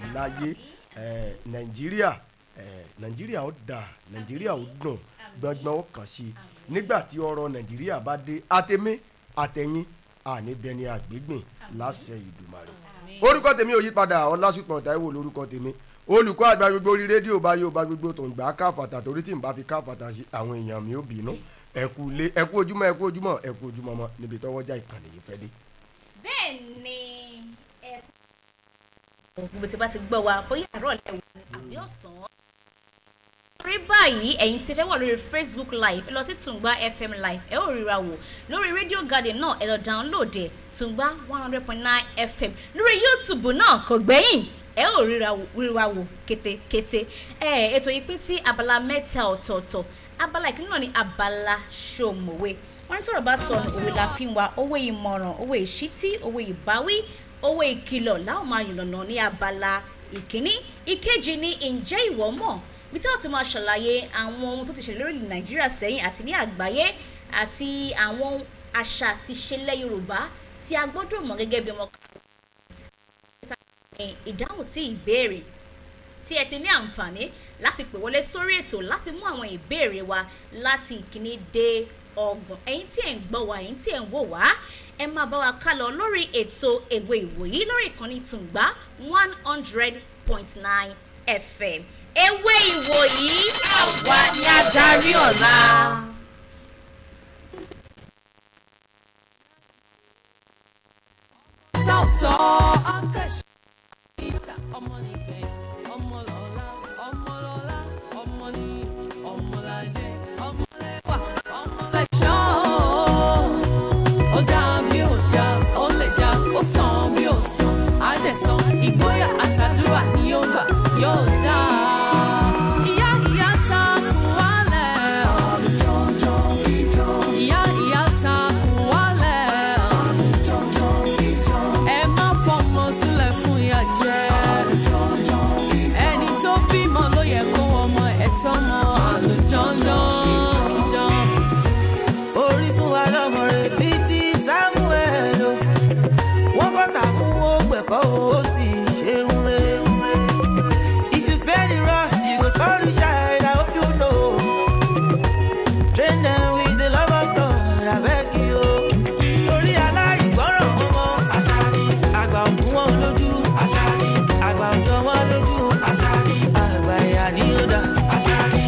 láyé eh, nàìjíríà eh, nàìjíríà ó dáa nàìjíríà ó dùn gbọngbọn ó kàn sí i nígbà tí ọrọ̀ nàìjíríà bá dé àtẹmí àtẹyìn àní dẹni àgbégbìn láṣẹ ìdùmarè orúkọ tèmi ò yí padà ọlásùpọ̀ táíwò lórúkọ tèmi olùkọ́ àgbà gbogbo orí rédíò bá yóò bá gbogbo tó ń gbà káfàtà torí tí n bá fi káfàtà sí àwọn èèyàn mi ò bínú ẹkú lé ẹkú ojúmọ́ ẹkú ojúmọ́ ẹkú ojúmọ́ mọ́ níbi tọ́wọ́jà ìkànnì yìí fẹ́ dé. bẹ́ẹ̀ ni ẹ. gbogbo tí a bá ti gbọ́ wa bóyá àárọ̀ lẹ́wọ̀n àbí ọ̀sán. lórí báyìí ẹ̀yin tí fẹ́ wà lórí facebook live ẹ lọ sí tùǹgbà fm live ẹ ó ríra wò lórí radio garden náà ẹ lọ download ẹ tùǹgbà one hundred point nine fm lórí youtube náà kò gbẹ́yìn ẹ ó ríra wò ríra wò kétékété ẹ ètò yìí pín sí abala mẹ́ta ọ̀tọ̀ọ̀tọ̀ abala ìkíní náà ni abala ṣòmòwe wọn ní tọrọ bá sọ ní òwe la fi ń wa owó ìmọ̀ràn owó ìṣítí owó ìbáwí owó ìkìlọ̀ láwọn máa yànnàná ní abala ìkíní ìkejì ní ǹjẹ́ ìwọ mọ̀ bí tí wọ́n ti máa ṣàlàyé àwọn ohun tó ti ṣẹlẹ̀ lórí nàìjíríà sẹ́yìn àti ní àgbáyé àti àwọn àṣà àti ìṣẹ̀lẹ̀ yorùbá tí a gbọ́dọ̀ mọ̀ gẹ́gẹ́ bí ọmọ ìdáhùn sí ìbéèrè tí ẹ ti ní àǹfààní láti pè wọlé sórí ètò láti mú àwọn ìbéèrè wa láti ìkíní dé ọgbọ̀n ẹ̀yin tí ẹ̀ ń gbọ́ wa ẹ̀yin tí ẹ̀ ń wò wá ẹ máa bá wa ká lọ lórí ètò èwe ìwòyí lórí ìkànnì tùǹgbà one hundred point nine fm ewé ìwòyí àwa ni adarí ọ̀la. sọ́tọ̀ akẹ́ṣẹ́ ìta ọmọ nìgbẹ́ ọmọlọ́lá ọmọlọ́lá ọmọní ọmọládé ọmọlẹ́wà ọmọlẹ́ṣọ́ ó dá mi ò dá ó lè dá ó sàn mi ò sàn á dẹ̀ sàn ìgboyà àtàdúrà ni yóò gbà yóò dá. Ìyá ìyá ta kù wálẹ̀ ìyá ìyá ta kù wálẹ̀ ẹ má fọmọ sílẹ̀ fún ìyà jẹ. ẹni tó bímọ ló yẹ kó ọmọ ẹ̀ tọ́mọ àlùjọ́njọ́ kíjọ́. orí fún wa lọ́mọ rẹ̀ bíi ti samuel o wọ́n kọ́ sàmú ó gbẹ̀kọ́ ó sì ṣeun rẹ̀. if you spare the rod you go spoil the child i hope you know. train them with the love of god abeg you. torí aláìgbọràn ọmọ àṣà ni àgbà òkú wọn lójú àṣà ni àgbà òjò wọn lójú àṣà ni àgbà ìyá ni ó dá àṣà ni.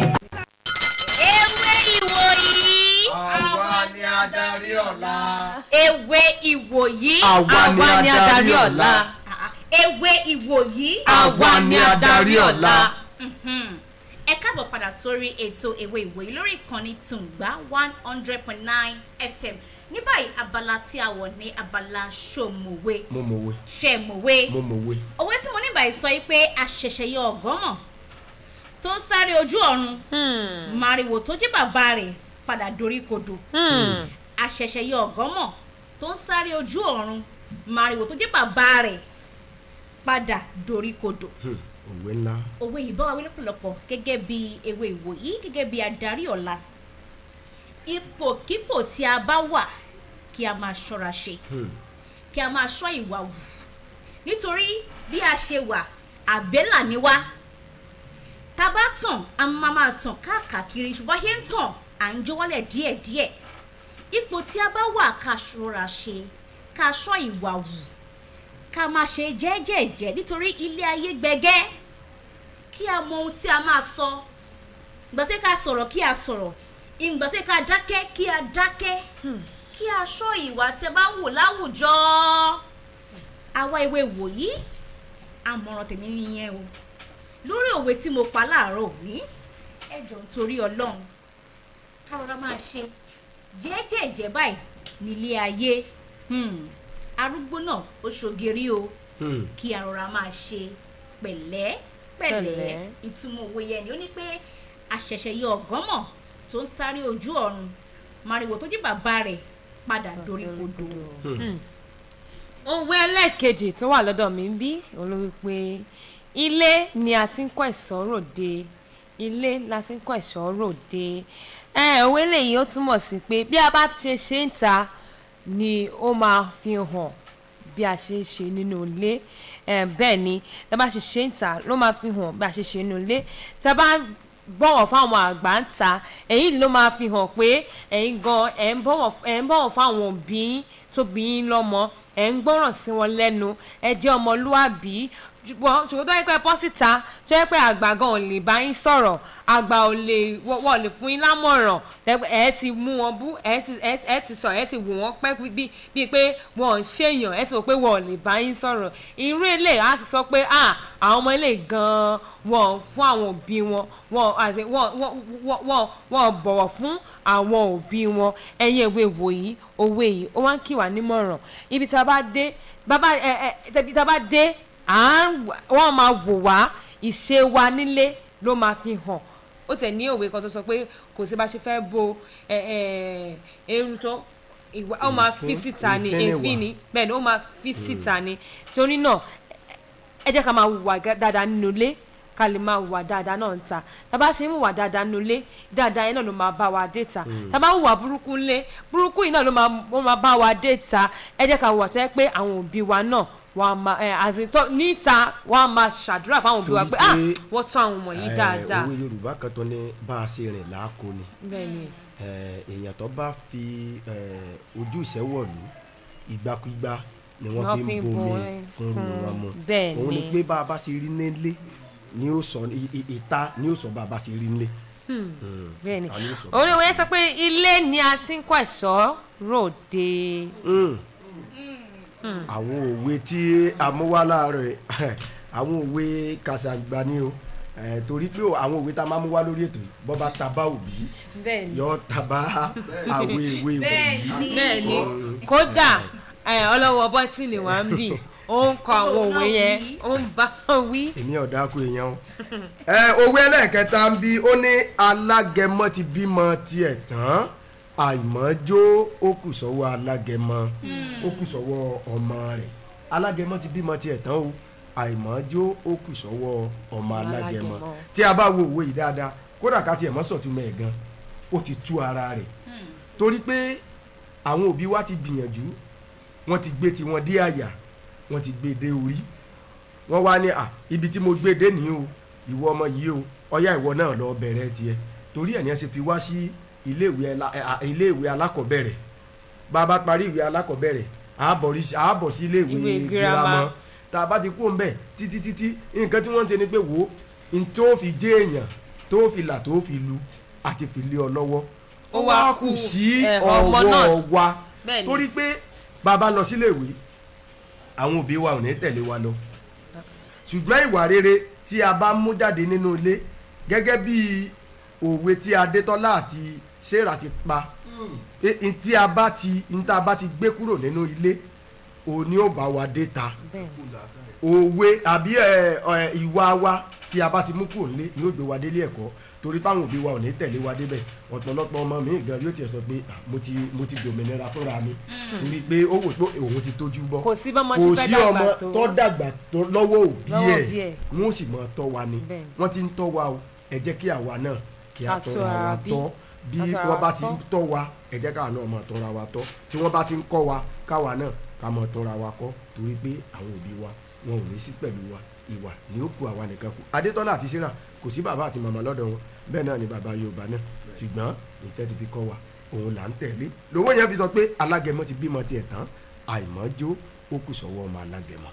ewé ìwòyí àwa ni adarí ọ̀la. ewé ìwòyí àwa ni adarí ọ̀la. ewé ìwòyí àwa ni adarí ọ̀la. Mhm. ẹ káàbọ̀ padà sórí ètò ewé ìwòyí lórí ìkànnì tùǹgbà one hundred point nine fm ní báyìí abala tí a wọ̀ ní abala ṣòmùwé mo mọ̀wé ṣẹ̀mùwé mo mọ̀wé. òwe tí mo ní báyìí sọ yìí pé àṣẹ̀ṣẹ̀ yọ ọ̀gọ́mọ̀ tó ń sáré ojú ọ̀run màrìwò tó jẹ́ bàbá rẹ̀ padà dorí kodò àṣẹ̀ṣẹ̀ yọ ọ̀gọ́mọ̀ tó ń sáré ojú ọ̀run màrìwò tó jẹ́ bàbá rẹ̀ padà dorí kodò Hmm, òwe ńlá. òwe yìí bá wa wí lọ́pọ̀lọpọ̀ gẹ́gẹ́ bí ewé ìwòyí gẹ́gẹ́ bí adarí ọ̀la ipòkípò tí a bá wà kí a máa ṣọ́ra ṣe kí a máa ṣọ́ ìwà wù nítorí bí a ṣe wà àbẹ́là ni wá tá a bá tàn a máa máa tàn káàkiri ṣùgbọ́n ṣé ń tàn à ń jó wálẹ̀ díẹ̀díẹ̀ ipò tí a bá wà ká ṣọ́ra ṣe ká ṣọ́ ìwà wù ká máa ṣe jẹ́jẹ̀jẹ́ nítorí ilé ayé gbẹgẹ́ kí a mọ ohun tí a máa sọ ìgbà tí ká sọ̀rọ̀ kí a sọ̀rọ̀ ìgbà tí ká dákẹ́ kí a dákẹ́ kí a ṣọ́ ìwà tẹ bá ń wò láwùjọ àwa ìwé wòyí àmọ̀ràn tèmi nìyẹn o lórí òwe tí mo pa láàárọ̀ wí ẹ jọ nítorí ọlọ́run ká rọra máa ṣe jẹ́jẹ̀jẹ́ báyìí nílé ayé Hmm. arúgbó náà ó ṣògiri o Hmm. kí a rọra máa ṣe pẹ̀lẹ́ pẹ̀lẹ́ Pẹ̀lẹ́. ìtumọ̀ òwe yẹn ni ó ní pé àṣẹ̀ṣẹ̀ yọ ọ̀gánmọ̀ tó ń sáré ojú ọ̀run màrìwò tó jẹ́ bàbá rẹ̀ padà dorí kodò. òwe ẹlẹ́ẹ̀kejì tó wà lọ́dọ̀ mi ń bí òun ló wí pé ilé ni a ti ń kọ́ ẹ̀ṣọ́ ròde ilé la ti ń kọ́ ẹ̀ṣọ́ ròde ẹ òwe lèyí ó túmọ̀ sí pé bí a bá ṣe ṣe ń ta ni ó máa fi hàn bí a ṣe ń ṣe nínú ilé Eh, bẹ́ẹ̀ ni tá a bá ṣe ṣe ń ta ló máa fi hàn bí a ṣe ṣe nínú ilé tá a bá bọ̀wọ̀ fáwọn àgbà ń ta èyí ló máa fi hàn pé ẹ̀yin gan ẹ̀ ń bọ̀wọ̀ ẹ̀ ń bọ̀wọ̀ fáwọn òbí yín tó bí yín lọ́mọ ẹ̀ ń gbọ́ràn sí wọn lẹ́nu ẹ̀ jẹ́ ọmọlúàbí ṣùgbọ́n ṣùgbọ́n tó yẹ pé bọ́ síta tó yẹ pé àgbà gan ò lè bá yín sọ̀rọ̀ àgbà ò lè wọ́n wọ́n lè fún yín lámọ̀ràn lẹ́gbẹ́ ẹ̀ ti mú wọn bú ẹ̀ ti ẹ̀ ẹ̀ ti sọ ẹ̀ ti wò wọ́n pẹ́ bí bíi pé wọ́n ń ṣèyàn ẹ̀ ti wò pé wọ́n ò lè bá yín sọ̀rọ̀ irú ilé á ti sọ pé ah àwọn ọmọ ilé gan-an wọ́n fún àwọn òbí wọn wọ́n àti wọ́n wọ́n wọ́n wọ́n wọ́n bọ̀wọ̀ fún àwọn òbí wọn ẹ̀yin ìwé wòyí òwe yìí ó wá ń kí wà nímọ̀ràn ibi tí a bá dé bàbá ẹ ẹ ibi tí a bá dé à ń wọ́n máa wò wá ìṣe wa nílé ló máa fi hàn ó tẹ̀ ní òwe kan tó sọ pé kò sí bá ṣe fẹ́ bo ẹ ẹ eru tó ìwà ó máa fi Ìfín- síta ni ìfín ni èéfín wà. ni bẹ́ẹ̀ ni ó máa fi síta ni torí náà ẹ jẹ́ ká máa hùwà gá- dáadáa nínú ilé ká lè máa hùwà dáadáa náà ń ta tá a bá ṣe ń hùwà dáadáa nínú ilé dáadáa yẹn náà ló máa bá wa dé ta tá a bá hùwà burúkú ńlé burúkú yìí náà ló máa ó máa bá wa dé ta ẹ jẹ́ ká hùwà tó yẹ pé àwọn òbí wa náà wọ́n á máa ẹ àzìntọ́ níta wọ́n á máa ṣàdúrà fáwọn òbí wa Torí pé ah pé, wọ́n tọ́ àwọn ọmọ yìí Eh, dáadáa òwe yorùbá kan tó ní bá a ṣe rìn láàkó ni bẹ́ẹ̀ ni Eh, èèyàn tó bá fi eh, ojú ìṣẹ́wọ̀lú ìgbàkúgbà ni wọ́n Wọ́n fi fi ń ń bomi bomi fún fún- wọn mu bẹ́ẹ̀ òun ni ni. pé bá a bá ṣe rí nílé ni ó sọ i- i- ìta ni ó sọ bá a bá ṣe rí nílé. bẹ́ẹ̀ ni ta ni ó sọ orí òwe yẹn sọ pé ilé ni a ti ń kọ́ ẹ̀ṣọ́ ròde àwọn òwe tí a mú wá láàárọ̀ ẹ̀, àwọn òwe kàṣàgbà ni o Eh, torí pé o- àwọn òwe tá a máa mú wá lórí ètò yìí bọ́ bá ta bá òbí bẹ́ẹ̀ ni yọ tàbá àwé ìwé ìwé yìí. bẹ́ẹ̀ ni kódà ẹ, ọlọ́wọ́ bọ́tìnì wa ń bì ó ń kọ àwọn òwe yẹn ó ń bá wọn wí. èmi ọ̀dà kú èèyàn o. ẹ òwe ẹlẹ́ẹ̀kẹta ń bí ó ní alágẹmọ ti bímọ tiẹ̀ tán àìmọ́jó ó kù sọ́wọ́ alágẹmọ ó kù sọ́wọ́ ọmọ rẹ̀ alágẹmọ ti bímọ tiẹ̀ tán o àìmọ́jó ó kù sọ́wọ́ ọmọ alágẹmọ alágẹmọ. tí a bá wo òwe yìí dáadáa kódà ká tiẹ̀ mọ́ sọ̀túnmọ̀ ẹ̀ gan ó ti tú ara rẹ̀ torí pé àwọn òbí wa ti gbìyànjú wọ́n ti gbé tiwọn dé àyà wọ́n ti gbé dé orí wọ́n wá ní à ibi tí mo gbé dé ní o ìwọ ọmọ yìí o ọyá ìwọ náà lọ bẹ̀rẹ̀ tiẹ̀ torí ẹ̀ ní ẹ ṣe fi wá sí iléèwé ẹla- ẹ, à, iléèwé alákọ̀ọ́bẹ̀rẹ̀ bá a bá parí ìwé alákọ̀ọ́bẹ̀rẹ̀ àábọ̀ rí sí- àábọ̀ sí iléèwé Ìwé girama girama. tá a bá ti kú ńbẹ̀ títí títí nǹkan tí wọ́n ń ṣe ni pé wò ó n tó fi jẹ́ èèyàn tó fi là tó fi lu àti fi lé ọ lọ́wọ́ ó Ó wá wá kù kù, sí ẹ, ọmọ náà. ọwọ́ wa Bẹ́ẹ̀ni. torí pé bàbá lọ síléèwé àwọn òbí wa ò ní tẹ̀lé wa lọ ṣùgbọ́n ìwà rere tí a bá mú jáde nínú ilé gẹ́gẹ́ bí òwe tí adétọ́lá àti sarah ti pa pé n tí a bá ti n tá a bá ti gbé kúrò nínú ilé òní ò bá wa dé ta bẹ́ẹ̀ òwe àbí ẹ, ẹ, ìwà wa tí a bá ti mú kúrò nílé ni ó gbé wa délé ẹ̀kọ́ torí páwọn òbí wa ò ní tẹ̀lé wa débẹ̀ ọ̀pọ̀lọpọ̀ ọmọ mi gan yóò tiẹ̀ sọ pé "Ah, mo ti mo ti dòmìnira fúnra mi torí pé ó wò pé òun ti tójú bọ́ kò sí bọ́mọ kò ṣe fẹ́ sí dàgbà ọmọ tó tó dàgbà tó lọ́wọ́ òbí Lọ́wọ́ ẹ̀ òbí ẹ̀. wọ́n sì mọ̀ tọ́ wa ni Bẹ́ẹ̀. wọ́n ti ń tọ́ wa o ẹ jẹ́ kí àwa náà kí a Ká tọ́ra tọ́ wa ara bí. tọ́ bí Ká tọ́ ara wọ́n bá wa ti ń tọ́. tọ́ wa ẹ jẹ́ káwa náà mọ̀ tọ́ra wa tọ́ tí wọ́n bá ti ń kọ́ wa káwa náà ká mọ̀ tọ́ra wa kọ́ torí pé àwọn òbí wa wọn ò ní sí pẹ̀lú wa ìwà ni ó kù àwa nìkan kù adétọ́lá àti sarah kò sí bàbá àti màmá lọ́dọ̀ wọn bẹ́ẹ̀ náà ni bàbá yorùbá náà ṣùgbọ́n ìtẹ́ ti fi kọ́ wa òun là ń tẹ̀lé lówó yẹn fi sọ pé alágẹmọ ti bímọ tiẹ̀ tán àìmọ́jó ó kù sọ́wọ́ ọmọ alágẹmọ.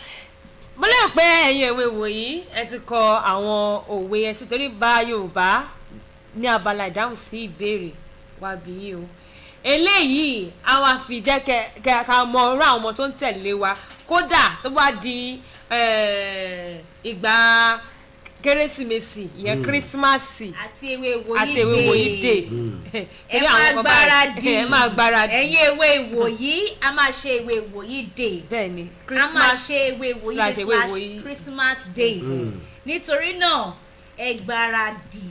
mo lérò pé ẹ̀yin ìwé wòyí ẹ ti kọ àwọn òwe ẹ sì torí bá yorùbá ní abala ìdáhùn sí ìbéèrè wá bí yìí o eléyìí a wá fi jẹ́ kẹ kẹ ká mọ irú àwọn ọmọ tó ń tẹ̀lé wa kódà tó bá di eh, ìgbà kérésìmesì ìyẹn kírísímàsì àti ewé ìwòyí àti ewé wòyí dé ẹ Torí àwọn máa kan báyìí- gbáradì ẹ máa gbáradì ẹ̀yin ewé ìwòyí a máa ṣe ewé ìwòyí day bẹ́ẹ̀ ni a máa ṣe ewé ìwòyí slash day ewé slash ìwòyí. christmas day nítorí náà ẹ gbáradì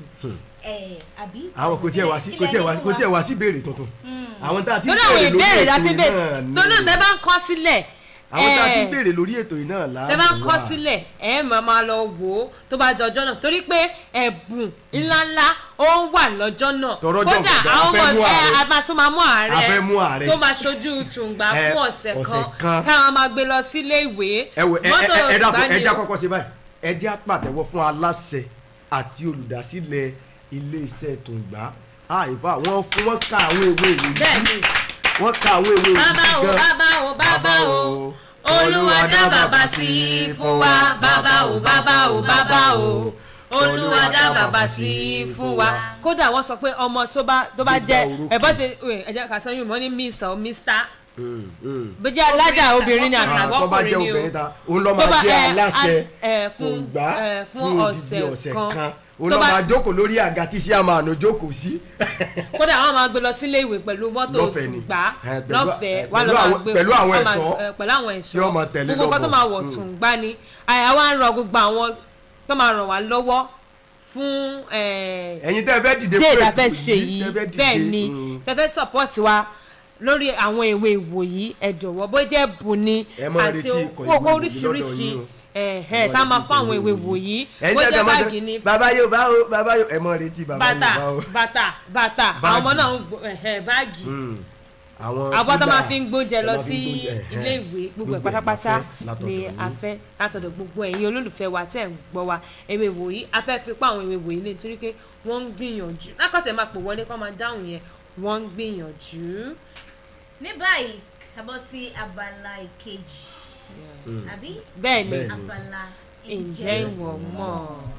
ẹ àbí. àwọn kò tiẹ̀ wá sí kò tiẹ̀ wá kò tiẹ̀ wá sí béèrè tuntun àwọn tá a ti ń lórí àwọn béèrè lórí ìbéèrè ètò láti yìí bẹ náà ni lórí ọ̀tẹ̀ bá ń kọ́ sílẹ̀ àwọn tá a ti ń Eh. béèrè lórí ètò yìí náà láàmú tẹ bá kọ sílẹ̀ ẹ máa máa lọ wò ó tó bá dọjọ́ náà torí pé ẹ̀bùn ńláńlá ó wà lọ́jọ́ náà Tọrọ jọ kódà gbọdọ̀, a àwọn fẹ́ ọmọ mú ẹ ààrẹ. a máa tún máa mú ààrẹ A fẹ́ mú ààrẹ. tó máa ṣojú tùǹgbà Eh, fún ọ̀sẹ̀ ọ̀sẹ̀ kan. kan táwọn máa gbé lọ sílé ìwé ẹ wò ẹ ẹ mọ́tò ẹ dàpọ̀ Tùǹgbà ẹ ni já o. kọ́kọ́ ṣe báyìí ẹ jẹ́ àpàtẹ́wọ́ fún aláṣẹ àti olùdásílẹ̀ iléeṣẹ́ Tùǹgbà àìfà wọ́n fún wọn ká àwọn ìwé ìwé bẹ́ẹ̀ni wọ́n ká àwọn ìwé ìwé bàbá o bàbá o bàbá o olúwa dá bàbá sí i fún wa bàbá o bàbá o bàbá o olúwa dá bàbá sí i fún wa kódà wọ́n sọ pé ọmọ tó bá tó bá jẹ́ Gbígba orókè. ẹ bọ́ ṣe ẹ jẹ́ ká sọ yín mọ́ ní miss or mister bó jẹ́ alájà obìnrin ni àtàwọn tó bá jẹ́ ọkùnrin ni o obìnrin ta òun lọ́ Tó bá, máa jẹ́ eh, aláṣẹ eh, fún, Tùǹgbà eh, fún fún odidi ọ̀sẹ̀ ọ̀sẹ̀ kan. kan òun Tó lọ́ bá- máa jókòó lórí àga tí sí àmàlù jókòó sí. kódà wọ́n máa gbé lọ sílé ìwé pẹ̀lú mọ́tò Lọ́fẹ̀ẹ́ ni. tùgbà Eh, pẹ̀lú- lọ́fẹ̀ẹ́ eh, wà pẹ̀lú lọ́ máa àwọn- gbé pẹ̀lú àwọn wọ́n máa- ẹ̀ṣọ́ eh, pẹ̀lú àwọn ẹ̀ṣọ́ tí wọ́n máa tẹ̀lé gbogbo nǹkan tó lọ́bọ̀. máa wọ̀ Mm. tùǹgbà ni àyà wa ń rọ gbogbo àwọn tó máa ràn wá lọ́wọ́ fún eh, ẹ̀yin tẹ́ ẹ fẹ́ dìde dé fún ìdá ètò fẹ́ ṣe yìí tẹ́ fẹ́ dìde, bẹ́ẹ̀ ni mm. tẹ́ fẹ́ support wa lórí àwọn ìwé ìwòyí ẹ jọ̀wọ́ bó jẹ́ bù ni Ẹ máa retí ikọ̀ ìwé ìwòyí oríṣiríṣi lọ́dọ̀ yín o. ẹ̀hẹ́ tá a máa fún àwọn ìwé ìwòyí ẹ̀yin bó tẹ́ jẹ́ tẹ́ máa báàgì sọ ni bàbá yóò bá o bàbá yóò ẹ mọ retí bàbá yóò bàtà bá o. bàtà bàtà àwọn Báàgì. ọmọ náà ń gbọ́ ẹ̀hẹ́ báàgì Mm. àwọn àbọ̀ tó kúlà máa fi ń gbóúnjẹ tó lọ máa fi sí ń gbóúnjẹ, ẹ̀hẹ́. ilé ìwé gbogbo ẹ̀ ẹ̀ pátápátá la fẹ́ látọ̀dọ̀ ni yín. a fẹ́ látọ̀dọ̀ gbogbo ẹ̀yin olólùfẹ́ wa tẹ̀ ń gbọ́ wa ewé wòyí a fẹ́ fi pa àwọn ewé wòyí lé nítorí pé wọ́n ń gbìyànjú lákọ̀tẹ̀ máa pò wọlé kó máa dáhùn yẹn wọ́n ń gbìyànjú. ní báyìí kábọ̀ sí abala ìkejì àbí bẹ́ẹ̀ ni Bẹ́ẹ̀ ni. abala ǹjẹ́ ìwọ mọ̀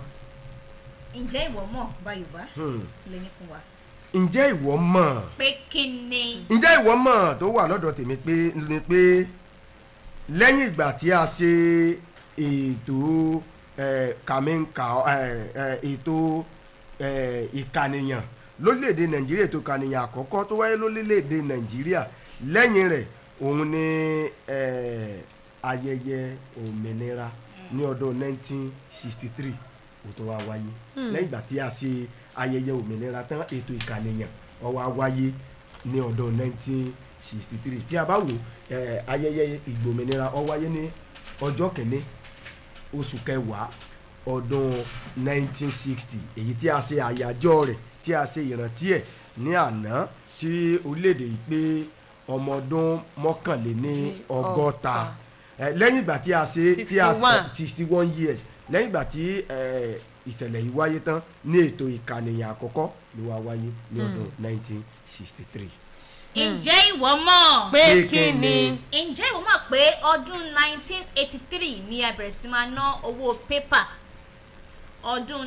ǹjẹ́ ìwọ mọ̀ bá yorùbá Hmm. lè ní fún wa ǹjẹ́ ìwọ mọ̀ pé kí ni ǹjẹ́ ìwọ mọ̀ tó wà lọ́dọ̀ tèmi pé ni pé lẹ́yìn ìgbà tí a ṣe ètò eh, kàmínkà eh, eh, ètò eh, ìkànìyàn lórílẹ̀‐èdè nàìjíríà ètò ìkànìyàn àkọ́kọ́ tó wáyé lórílẹ̀‐èdè nàìjíríà lẹ́yìn rẹ̀ òun ni eh, ayẹyẹ òmìnira ní ọdún 1963 ó tó wá wáyé lẹ́yìn ìgbà tí a ṣe ayẹyẹ òmìnira tán ètò ìkànìyàn ó wá wáyé ní ọdún 1963 tí a bá wò eh, ayẹyẹ ìgbòmìnira ó wáyé ní ọjọ́ kìíní oṣù kẹwàá ọdún 1960 èyí tí a ṣe àyájọ́ rẹ̀ tí a ṣe ìrántí ẹ̀ ní àná tí orílẹ̀-èdè yìí pé ọmọ ọdún mọ́kànléní ọgọ́ta Eh, lẹ́yìn ìgbà tí a ṣe tí a 61. sixty one years lẹ́yìn ìgbà tí eh, ìṣẹ̀lẹ̀ yìí wáyé tán ní ètò ìkànìyàn àkọ́kọ́ ló wá wáyé ní ọdún 1963. ǹjẹ́ ìwọ mọ̀ pé Pé kí kí ni ni? ǹjẹ́ ìwọ mọ̀ pé ọdún 1983 ni a bẹ̀rẹ̀ sí máa ná owó pépà ọdún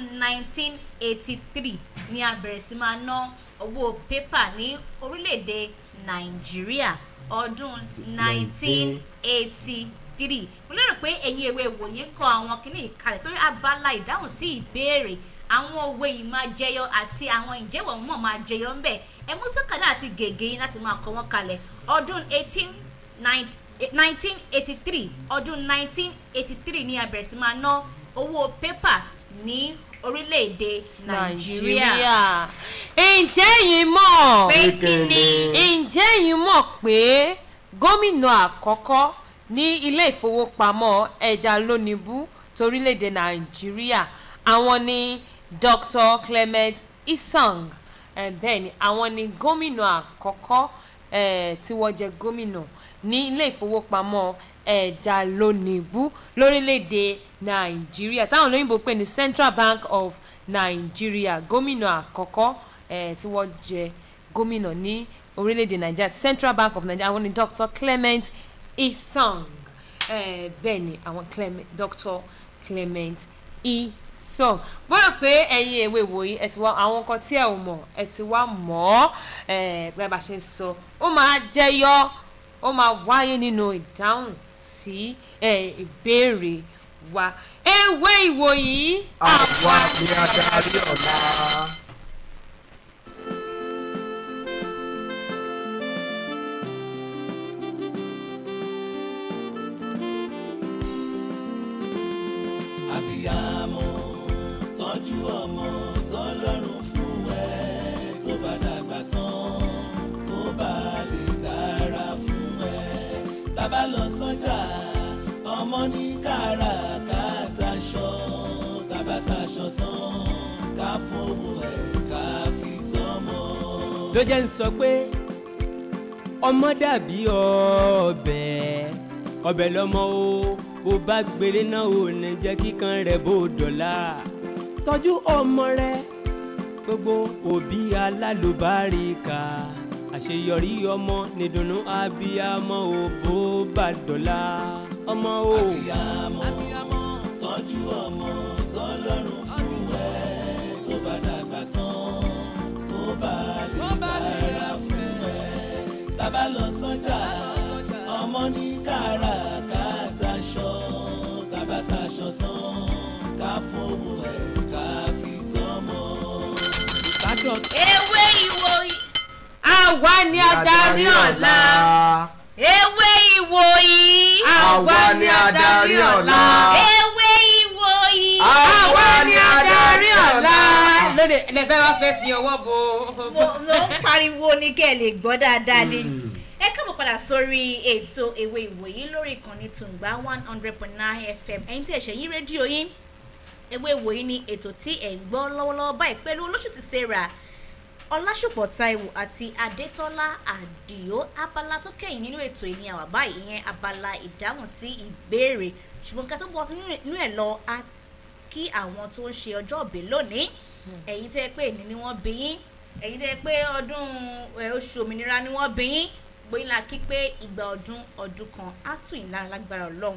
1983 ni a bẹ̀rẹ̀ sí máa ná owó pépà ní orílẹ̀-èdè nàìjíríà ọdún 1983 mo lérò pé ẹ̀yin ewé ìwòye ń kọ àwọn kìíní ìkàlẹ̀ torí abala ìdáhùn sí ìbéèrè àwọn òwe yìí máa jẹyọ àti àwọn ìjẹ́wọ̀ mọ̀ máa jẹyọ ń bẹ̀ ẹ mú tọ́kadà àti gègé yín láti máa kọ wọ́n kalẹ̀ ọdún 18 1983 ọdún 1983 ni a bẹ̀rẹ̀ sí máa ná owó pépà ní orílẹ̀-èdè nàìjíríà nàìjíríà ǹjẹ́ yìí mọ̀ pé kí ni ǹjẹ́ yìí mọ̀ pé gómìnà àkọ́kọ́ ní ilé ìfowópamọ́ ẹja lónìbù torílẹ̀-èdè nàìjíríà àwọn ni dr clement isang eh, bẹ́ẹ̀ ni àwọn ni gómìnà àkọ́kọ́ eh, tí wọ́n jẹ́ gómìnà ní ilé ìfowópamọ́ ẹja lónìbù lórílẹ̀-èdè nàìjíríà táwọn olóyìnbó pè ní central bank of nigeria gómìnà àkọ́kọ́ eh, tí wọ́n jẹ́ gómìnà ní orílẹ̀-èdè nàìjíríà central bank of nigeria àwọn ni dr clement isang eh, bẹ́ẹ̀ ni àwọn clement dr clement isang bọ́dọ̀ pé ẹ̀yin èwe wòye ẹ̀ ti wá àwọn nǹkan tí ẹ̀ ò mọ̀ ẹ̀ ti wá mọ̀ ọ́ eh, bí a bá ṣe ń sọ ó máa jẹyọ ó máa wáyé nínú ìdáhùn sí eh, ìbéèrè wa ewé ìwòyí àwa ni adarí ọ̀la. àbíyamọ tọ́jú ọmọ tọ́lọ́run fún ẹ tó bá dàgbà tán kó bá lè dára fún ẹ tábà lọ sọ́jà ní káràkátà aṣọ tabataṣọ tán ká fowó ẹ̀ ká fi tọ́mọ. ló jẹ́ ń sọ pé ọmọ dàbí ọbẹ̀ ọbẹ̀ lọ́mọ o bó bá gbére náà ò ní jẹ́ kíkan rẹ̀ bó dọ̀la tọ́jú ọmọ rẹ gbogbo òbí alálùbáríkà àṣeyọrí ọmọ nìdùnnú abiyamọ ò bó bá dọ̀la ọmọ o. abiyamọ tọ́jú ọmọ tọ́lọ́run fún ẹ tó bá dàgbà tán kó bá lè bára fún ẹ tábà lọ sọ́jà ọmọ ní káràkátà aṣọ tabataṣọ tán ká fowó ẹ̀ ká fi tọ́mọ. ìbátan ewé ìwò àwa ni adarí ọ̀la ewé ìwò yìí àwa ni adarí ọ̀la. ewé ìwò yìí àwa ni adarí ọ̀la. lóde ẹlẹfẹ wa fẹ́ fi ọwọ́ bo. mo mo ń pariwo ní kẹ́ ẹ lè gbọ́ dáadáa ni ẹ káàbọ̀ padà sórí ètò ewé ìwòyí lórí ìkànnì tùǹgbà one hundred point nine fm ẹ̀yin tí ẹ̀ ṣe yí rédíò yín ewé ìwòyí ni ètò tí ẹ̀ ń gbọ́ lọ́wọ́lọ́wọ́ báyìí pẹ̀lú olóṣùṣì sarah ọlásùpọ̀ taiwo àti adétọ́lá àdìo abala tó kẹ́yìn nínú ètò ìní àwà báyìí ìyẹn abala ìdáhùn sí ìbéèrè ṣùgbọ́n ká tó bọ́ sínú ẹ̀ lọ a kí àwọn tó ń ṣe ọjọ́ òbí lónìí ẹ̀yin tẹ́ pé èní ni wọ́n bí yín ẹ̀yin tẹ́ pé ọdún ẹ̀, oṣù òmìnira ni wọ́n bí yín gbóyin la kí pé ìgbà ọdún ọdún kan á tù yín lára lágbára ọlọ́run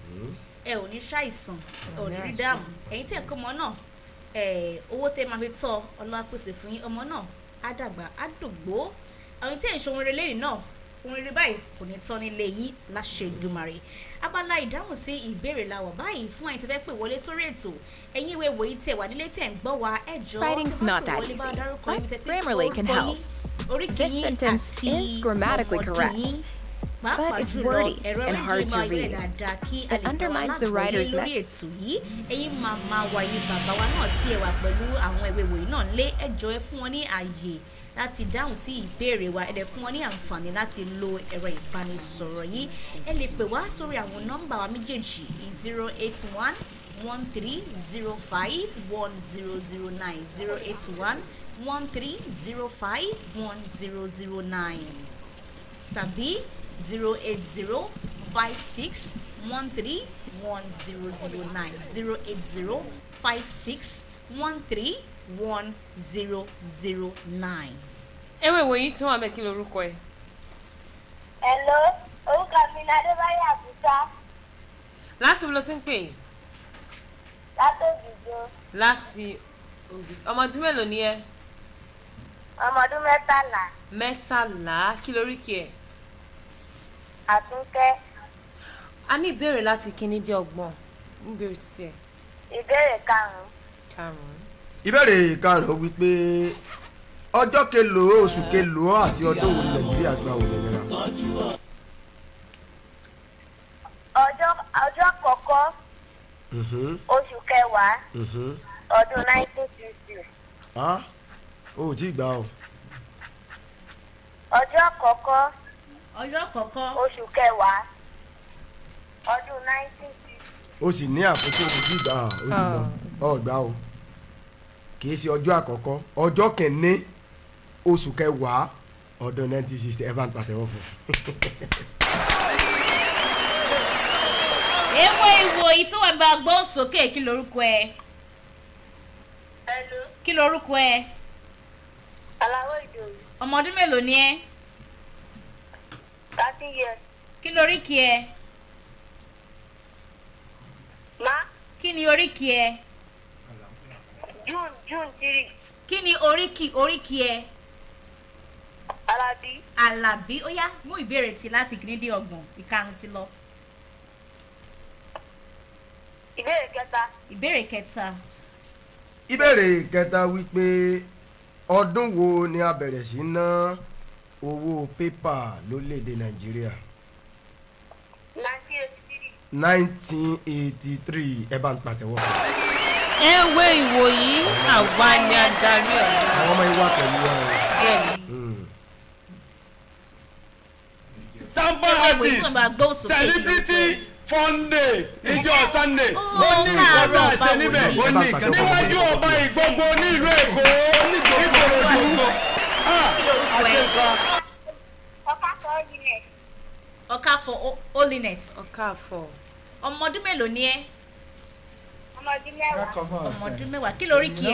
ẹ ò ní ṣàìsàn ẹ ò ní rí dààmú ẹ̀yin tẹ́ kọ́ ọmọ náà ẹ, owó tẹ́ máa fi tọ́ ọlọ́wà pèsè fún yín ọmọ náà á dàgbà á dògbó àwọn tẹ́ ẹ̀ ń ṣe ohun rere lẹ́yìn náà ohun rere báyìí kò ní tán nílé yín láṣẹ ìdùmarè abala ìdáhùn sí ìbéèrè la wà báyìí fún àyìn tí fẹ́ pè wọlé sórí ètò ẹ̀yin ìwé wòye tẹ̀ wà nílé tẹ̀ ń gbọ́ wa ẹ jọ Writing's tí wọ́n not pè that wọlé bá easy, dárúkọ but ibi tẹ́ ti ń Grammarly kọ can orúkọ help. yín, oríkì This yín sentence àti is grammatically ọmọ ọdún correct, yín. but Pàápàá it's jùlọ, wordy ẹ̀rọ and rédíò hard to máa yẹ read. dáadáa kí a It lè gbọ́ undermines the alágbọ̀ọ́yé writer's lórí method. ètò yìí ẹ̀yin màmá wa yìí bàbá wa náà tí ẹ wà pẹ̀lú àwọn ìwé ìwòye náà lé ẹjọ́ ẹ fún wọn ní ààyè láti dáhùn sí ìbéèrè wa ẹ dẹ̀ fún wọn ní àǹfààní láti lo ẹ̀rọ ìbánisọ̀rọ̀ yìí ẹ lè pè wá sórí àwọn nọ́mbà wa méjèèjì zero eight one one three zero five one zero zero nine zero eight one one three zero five one zero zero nine tàbí zero eight zero five six one three one zero zero nine zero eight zero five six one three one zero zero nine. ewé ìwòyí tó wà bẹ́ẹ̀ kí lorúkọ ẹ̀. Hello, orúkọ mi ni Adébáyọ̀ Àbújá láti wo ló ti ń pè é látòjìjọ láti òbí ọmọ ọdún mélòó ni ẹ ọmọ ọdún mẹ́tàlá mẹ́tàlá kí lóríkì ẹ̀. àtúnkẹ́ a ní ìbéèrè láti kíní dé ọgbọ̀n ń béèrè títí ẹ̀ ìbéèrè karùn-ún karùn-ún. ìbéèrè karùn-ún wípé ọjọ́ kelòó oṣù kelòó àti ọdún wo ni nàìjíríà gba òmìnira. ọjọ́ ọjọ́ àkọ́kọ́ Mhm, oṣù kẹwàá mhm. ọdún nineteen sixty Ah, o ò tí ì gbà o. ọjọ́ àkọ́kọ́ ọjọ́ kọ̀ọ̀kan oṣù kẹwàá ọdún nineteen sixty o sì ní àkókò o tí ì gbà o ti lọ ọ gbà o kì í ṣe ọjọ́ àkọ́kọ́ ọjọ́ kẹ́ni oṣù kẹwàá ọdún nineteen sixty ẹ bá ń pàtẹ́wọ́ fún un. ewé ìwòyí tó wà bá gbọ́ sókè kí lorúkọ ẹ hello kí lorúkọ ẹ aláwọ̀ ìdòwú ọmọ ọdún mélòó ni ẹ thirty years kí lóríkì ẹ má kí ni oríkì ẹ june june three kí ni oríkì oríkì ẹ alábí alábí ó yá mú ìbéèrè tí láti kìíní dé ọgbọ̀n ìkarùn ti lọ ìbéèrè kẹta ìbéèrè kẹta ìbéèrè kẹta wípé ọdún wo ni a bẹ̀rẹ̀ sí ná owó pépà lórílẹ̀‐èdè nàìjíríà nineteen eighty three nineteen eighty three ẹ bá ń pàtẹ́wọ́ fún un. ewé ìwòyí àwa ni adarí ọ̀la. àwọn ọmọ ìwà pẹ̀lú wa o. bẹ́ẹ̀ni Tampa ewé ìwòyí tó artist wà bá gbọ́ sókè kí lorúkọ celebrity ẹ Sunday níjọ́ Sunday ó ní káàárọ̀, nǹkan tá a ṣe báwo níbẹ̀ ni? ó ní nǹkan níwájú ọba ìgbogbo ní ìlú Èkó nígbòròdú àṣekọ. ọ̀ká sọ ọ́ nílẹ̀. ọ̀ka for ho- holiness ọ̀káàfọ̀ ọmọ ọdún mélòó ni ẹ́ ọmọ ọdún mẹ́wàá. ọmọ ọdún mẹ́wàá kí lórí kí ẹ.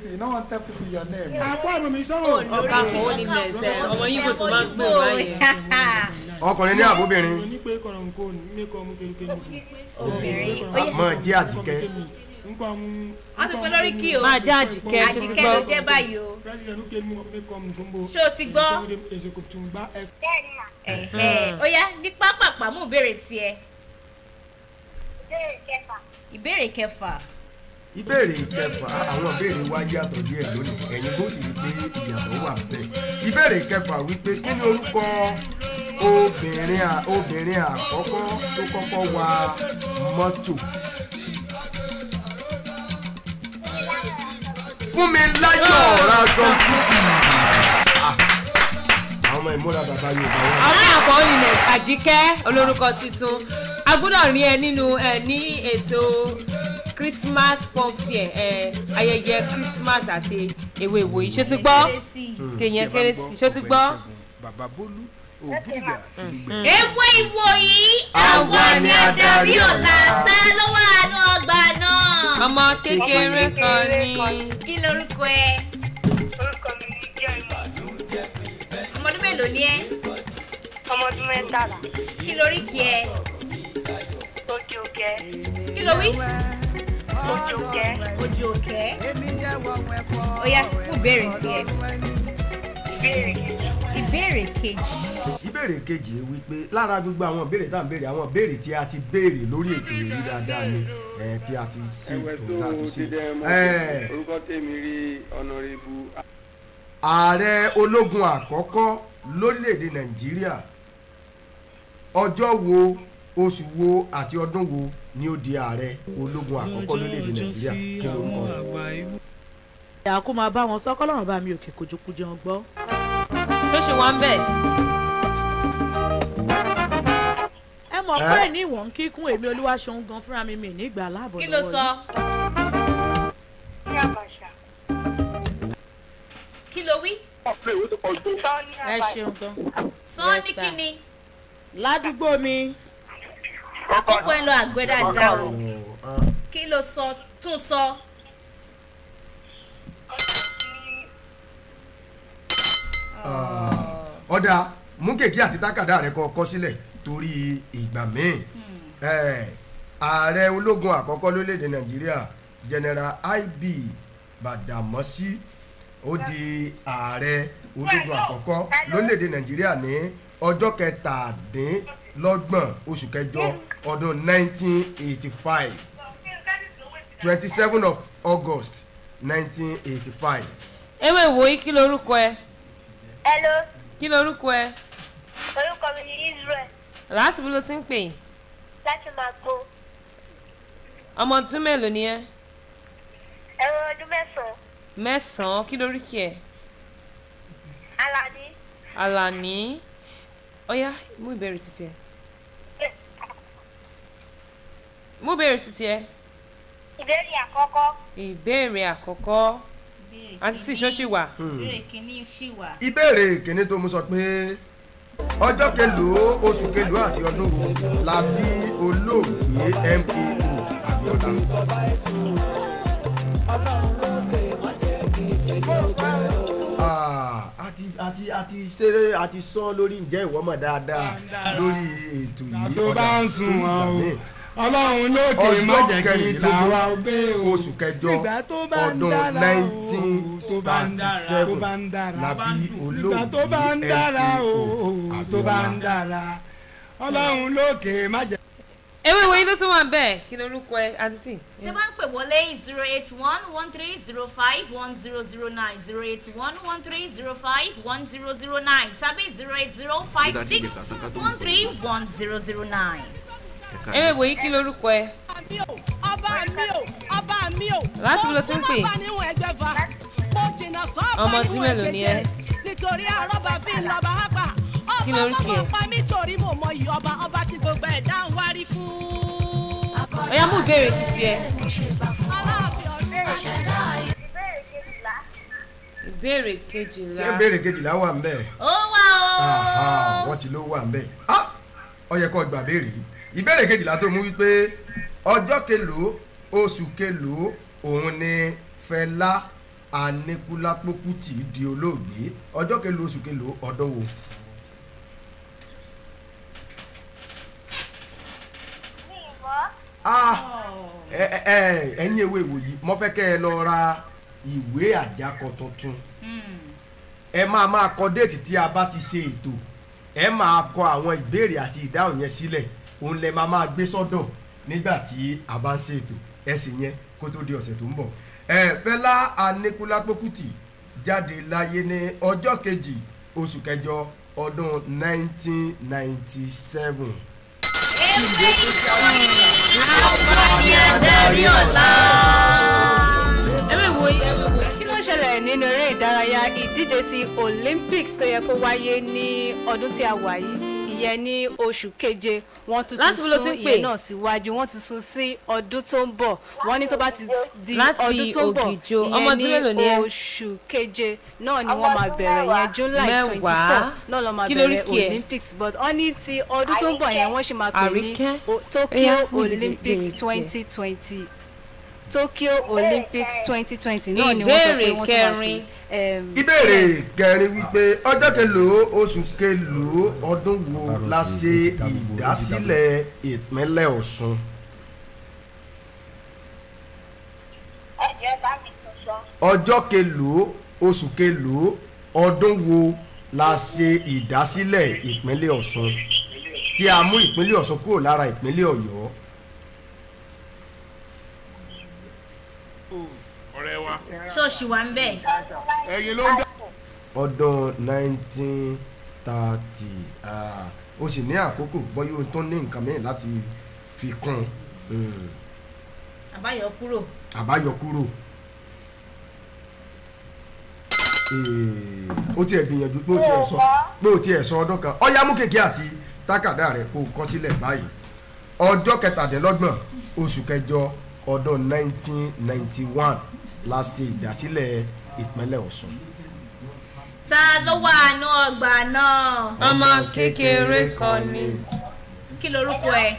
àpò àmì mi sọ̀rọ̀. ọ̀káàfọ̀ holiness ẹ̀ ọmọ yíbo tó máa ń gbé báyẹn. ọkùnrin ní àbóbìnrin obìnrin ó yẹ mọ jẹ́ àjíkẹ́ wọ́n ti fẹ́ lórí kí o máa jẹ́ àjíkẹ́ ṣe ti àjíkẹ́ ló gbọ́. jẹ́ báyìí o ṣé o ti gbọ́ bẹ́ẹ̀ ni mà. Ẹ̀hẹ́, ó yá ní pápápá mú ìbéèrè tiẹ̀ ìbéèrè kẹfà. ìbéèrè kẹfà ìbéèrè kẹfà àwọn ìbéèrè wa yàtọ̀ díẹ̀ lónìí ẹ̀yin kò sì rí pé ìyàtọ̀ wà bẹ́ẹ̀ ìbéèrè kẹfà wípé kí ni orúkọ obìnrin à- obìnrin àkọ́kọ́ tó kọ́kọ́ wa mọ́tò fún mi láyọ̀ rasan kuti Ah, àwọn ọmọ ìmúra bàbá yorùbá wọn. ọ̀káàfọ̀ holiness àjíkẹ́ olórúkọ tuntun a gbọ́dọ̀ rí ẹ nínú ẹ ní ètò christmas fun fair ẹ ayẹyẹ christmas àti ewé ìwòyí ṣó ti gbọ́ kérésì. kéèyàn kérésì ṣó ti gbọ́. bàbá bólú ògùdìgà ti gbígbẹ. ewé ìwòyí àwa ni adarí ọ̀la tá ló wà nù ọgbà náà ọmọ kékeré kan ní kí lorúkọ ẹ orúkọ mi ni jẹ́ ìmọ̀. ọmọ ọdún mélòó ni ẹ ọmọ ọdún mẹ́tàlá. kí lórí kí ẹ ojú kẹ. kí ló wí ojú kẹ. ojú òkè ó yá fún ìbéèrè tiẹ̀ ìbéèrè kejì. ìbéèrè kejì ìbéèrè kejì wípé lára gbogbo àwọn ìbéèrè tá à ń béèrè àwọn ìbéèrè tí a ti béèrè lórí ètò ìrí dáadáa ni ẹ tí a ti ṣe ẹwẹ ètò tó tá a ti ṣe. dídẹ mọ ẹ, orúkọ tèmi rí ọ̀nàrẹ́bù ààrẹ ológun àkọ́kọ́ lórílẹ̀‐èdè nàìjíríà ọjọ́ wo oṣù wo àti ọdún wo ni ó di ààrẹ ológun àkọ́kọ́ lórílẹ̀‐èdè nàìjíríà kí lorúkọ rẹ̀. ìyá kó máa bá wọn sọ kọ́lọ́run bá mi òkè kojú jẹun gbọ́. tó ṣe wá ń bẹ̀. ẹ mọ̀ Ẹ́. pé ní ìwọ̀n kíkún èmi olúwa ṣeun gan fúnra mi mi nígbà aláàbọ̀ kí ló sọ ní àbàṣà. kí ló wí sọ ní ẹ àbàṣà. ṣeun gan. sọ Yes, ní sir. kí ni ládùúgbò mi àkókò ẹ lọ àgbẹ̀ dáadáa o Ah, kí ló sọ tún sọ ọ̀dà mú kèké àti tákàdá rẹ̀ kọ́ kọ́ sílẹ̀ torí ìgbà míì Eh, ààrẹ ológun àkọ́kọ́ lórílẹ̀‐èdè nàìjíríà general ib badamasi ó di ààrẹ ológun àkọ́kọ́ lórílẹ̀‐èdè nàìjíríà ní ọjọ́ kẹtàdínlọ́gbọ̀n oṣù kẹjọ ọdún 1985 27 of august 1985 ewé ìwòyí kí lorúkọ ẹ hello kí lorúkọ ẹ orúkọ mi ni israel láti bí ló ti ń pè láti máa gbó ọmọ ọdún mélòó ni ẹ ẹ̀rọ ọdún mẹ́sàn-án mẹ́sàn-án kí lóríkì ẹ alani alani ọyá mú ìbéèrè títí ẹ mú ìbéèrè títí ẹ ìbéèrè àkọ́kọ́ ìbéèrè àkọ́kọ́ àti tí ìṣọ́ ṣì wà ìbéèrè kìíní ṣì wà ìbéèrè kìíní tó mú sọ pé ọjọ́ kelòó oṣù kelòó àti ọdún wo la bí olóògbé mko abiola. Ah, àti àti àti ṣeré àti sọ lórí ǹjẹ́ ìwọ mọ̀ dáadáa lórí ètò yìí tó bá ń sùn wọn o míì. ọlọ́run lókè má ọjọ́ jẹ́ kí kẹrìndínlógún tàwa gbé o oṣù kẹjọ nígbà tó bá ń ọdún dára o tó bá ń dára tó 1937 bá ń dára la bí nígbà tó bá ń olóògbé dára o mko tó bá ń abiola. dára ọlọ́run lókè má jẹ́. ewé ìwòyí ló tún wà bẹ́ẹ̀ kí lorúkọ ẹ àti tí tí wọ́n ń pè wọlé zero eight one one three zero five one zero zero nine zero eight one one three zero five one zero zero nine tàbí zero eight zero five six one three one zero zero nine. ewé ìwòyí kí lorúkọ ẹ ọba mi o ọba mi o. Láti bí ló ti ń pè? mo súnmọ́ bá níwọ̀n ẹgbẹ́fà mo jìnnà sọ́ọ̀bà Ọmọ tí níwọ̀n mélòó ni ẹ? ẹgbẹ́jẹ nítorí àrọ́bà bí lọ́ba àgbà Kí ọba lorúkọ ọmọ ẹ? pa mí torí mo mọ iyì ọba ọba tí gbogbo ẹ̀dá ń wárí fún. ọ̀yá mú ìbéèrè títí ẹ. ìbéèrè kejìlá. ìbéèrè kejìlá. ṣé ìbéèrè kejìlá wà ń bẹ̀? ó wà Aha, ó. wọ́n ti ló wà ń bẹ̀. Ah, ó yẹ kó gbà béèrè yìí. ìbéèrè kejìlá tó mú wípé ọjọ́ kelòó oṣù kelòó òun ni Fẹlá Aníkúlápó Kútì di olóògbé ọjọ́ kelòó oṣù kelòó ọdún wo. mi ì mọ̀. Ah, ẹ- ẹ- ẹ- ẹ̀yin ewé ìwòyí mo fẹ́ kẹ́ ẹ lọ ra ìwé àjákọ tuntun ẹ máa máa kọ déètì tí a bá ti ṣe ètò ẹ máa kọ àwọn ìbéèrè àti ìdáhùn yẹn sílẹ̀ òun lẹ máa máa gbé sọ́dọ̀ nígbà tí a bá ń ṣe ètò ẹ sì yẹn kó tó di ọ̀sẹ̀ tó ń bọ̀ ẹ Fẹlá Aníkúlápó Kútì jáde láyé ní ọjọ́ kejì oṣù kẹjọ ọdún 1997 adarí ọ̀la. ẹ̀mẹ̀ wo ẹ̀mẹ̀ wo. kí ló ń ṣẹlẹ̀ nínú eré ìdárayá ìdíje ti olympics tó yẹ kó wáyé ní ọdún tí a wà yìí ìyẹn ní oṣù keje wọ́n tún Láti ti wo ló ti sún ń pè? ìyẹn náà síwájú wọ́n ti sún sí ọdún tó ń bọ̀ wọ́n ní tó bá ti di Láti ọdún tó ń bọ̀ Ògìjò. Ọmọ ọdún mélòó ni ẹ? ìyẹn ní oṣù keje náà ni wọ́n máa bẹ̀rẹ̀ yẹn july twenty four Mẹ́wàá. náà lọ́ máa Kí lórí bẹ̀rẹ̀ kí ẹ? olympics but wọ́n ní ti ọdún tó ń bọ̀ yẹn wọ́n ṣe máa pè ní Àríkẹ́? o- Ó tokyo yá, níbi olympics ìbéèrè tiẹ̀. twenty twenty tokyo olympics twenty twenty náà ni wọ́n sọ pé Ìbéèrè wọ́n ti máa kẹrin. pè em, ìbéèrè kẹrin wípé ọjọ́ kelòó oṣù kelòó ọdún wo la ṣe ìdásílẹ̀ ìpínlẹ̀ Ọ̀ṣun ẹ̀jẹ̀ bá mi tún sọ. ọjọ́ kelòó oṣù kelòó ọdún wo la ṣe ìdásílẹ̀ ìpínlẹ̀ Ọ̀ṣun tí a mú ìpínlẹ̀ Ọ̀ṣun kúrò lára ìpínlẹ̀ Ọ̀yọ́ ọ̀rẹ́ wa ṣọ́ọ̀ṣì wà ń bẹ̀. ẹ̀yin ló ń dá. ọdún 1930 ah, o sì ní àkókò bọ́yá o tó ní nǹkan mìíràn láti fi kún un àbáyọ kúrò. àbáyọ kúrò Eh, ó tiẹ̀ gbìyànjú pé ó tiẹ̀ sọ pé ó tiẹ̀ sọ ọdún kan ọ̀yá mú kékeré àti tákàdá rẹ̀ kó o kọ sílẹ̀ báyìí ọjọ́ kẹtàdínlọ́gbọ̀n oṣù kẹjọ ọdún 1991 la ṣe ìdásílẹ̀ ìpínlẹ̀ Ọ̀ṣun. ta ló wà nù ọgbà náà. ọmọ kékeré kan ni. kí lorúkọ ẹ.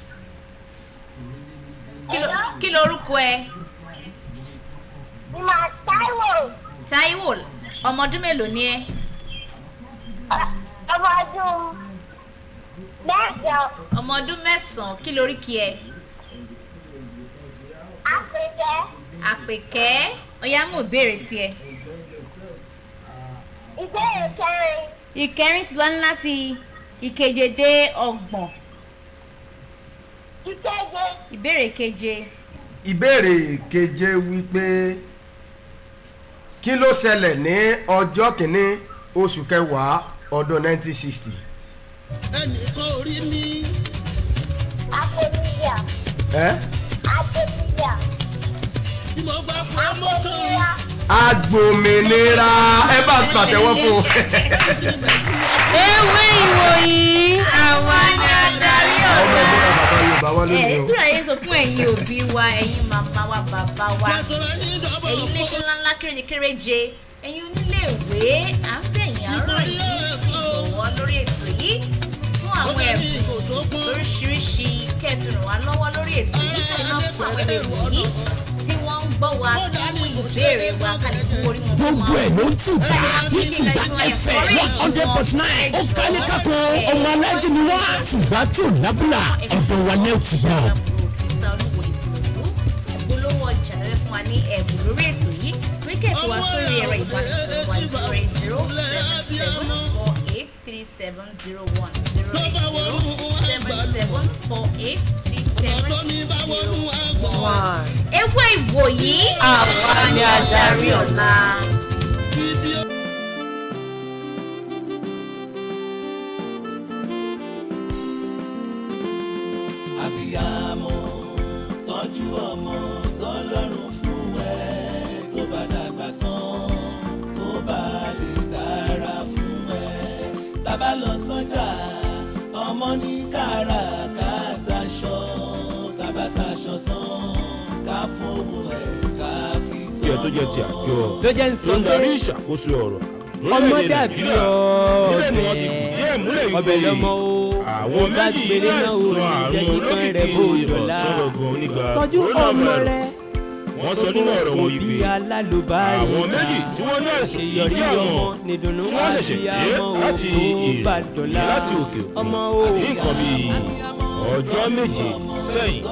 Kí lo- kí lorúkọ ẹ. ìmọ̀ táíwò Táíwò ọmọ ọdún mélòó ni ẹ. ọmọ ọdún mẹ́jọ ọmọ ọdún mẹ́sàn-án kí lóríkì ẹ. àpèkẹ́ àpèkẹ́ ọ̀yá mú ìbéèrè tiẹ̀. ìbéèrè kẹrin ìkẹrin ti lọ ní láti ìkeje dé ọgbọ̀n ìkeje ìbéèrè keje. ìbéèrè keje wípé kí ló ṣẹlẹ̀ ní ọjọ́ kìíní oṣù kẹwàá ọdún 1960 ẹnìkan orí mi. àpèmíyà ẹ́ àpèmíyà tí mo gba promotion. àpèmíyà agbòmìnira ẹ bá pàtẹ́wọ́ fún un. ewé ìwòyí àwa ni adarí ọmọ ọ̀la. ìmúra bàbá Yorùbá wá ẹ lónìí o. nítorí ayé sọ fún ẹ̀yin òbí wa ẹ̀yin màmá wa bàbá wa ẹ̀yin iléeṣẹ́ ńláńlá kéréje-kéréje ẹ̀yin oníléèwé à ń bẹ̀yìn àárọ̀ yìí ìgbọ̀wọ́ lórí ètò yìí fún àwọn ẹ̀bùn lóríṣiríṣi kẹ́ẹ̀fì ràn wá lọ́wọ́ lórí ètò yìí kẹ́ẹ̀ náà fún àwọn ẹ̀bùn yìí tí wọ́n ń gbọ́ wa fún ìbéèrè wa kálí fún orí wọn fún gbogbo wa. ẹ̀ ló ń tùbà ní tùbà fm one hundred point nine ó kálí kákó ọmọ alájí ni wá tùbà tí ò lábúlà ọ̀dọ̀ wa ní òtùbà. ta olúwo ìbùdó ìpolówó ọjà rẹ fún wa ní ẹ̀bùn lórí ètò yìí wíkẹ̀tì wa sórí ẹ̀rọ ìbánisọ̀rọ̀ wa zero eight zero seven seven four eight three seven zero one zero eight zero seven seven four eight three seven zero one. ewé ìwòyí àwa ni adarí ọ̀la. abiyamọ tọ́jú ọmọ tọ́lọ́run fún ẹ tó bá dàgbà tán kó bá lè dára fún ẹ tábà lọ sọ́jà ọmọ ní káràkátà aṣọ tábàtà aṣọ tiẹ̀ tó jẹ́ ti àjọ ló jẹ́ ń sọ tó ń darí pé ìṣàkóso ọ̀rọ̀ ọmọ lórílẹ̀-èdè dàbí nàìjíríà níbẹ̀ ni wọ́n ti fìdí ẹ̀ múlẹ̀ ọbẹ̀ wípé lọ́mọ o àwọn bá méjì gbélé náà ò láìsàn ní jẹ́ àrùn kíkan rẹ̀ bó olókìkí dọ̀la ọ̀sọ́rọ̀gàn onígbà tọ́jú ọmọ rẹ wọ́n sọ nínú ọ̀rọ̀ wọn òbí wípé alálùbárí àwọn méjì tí wọ́n ní àìsàn yìí àṣeyọrí àwọn ọmọ nìdùnnú tí wọ́n ṣẹ̀ṣẹ̀ dé àbíyamọ láti òkú bá ìrìn dọ̀la láti òkè òkun ọmọ ní o nǹkan bíi ọjọ́ méje sẹ́yìn.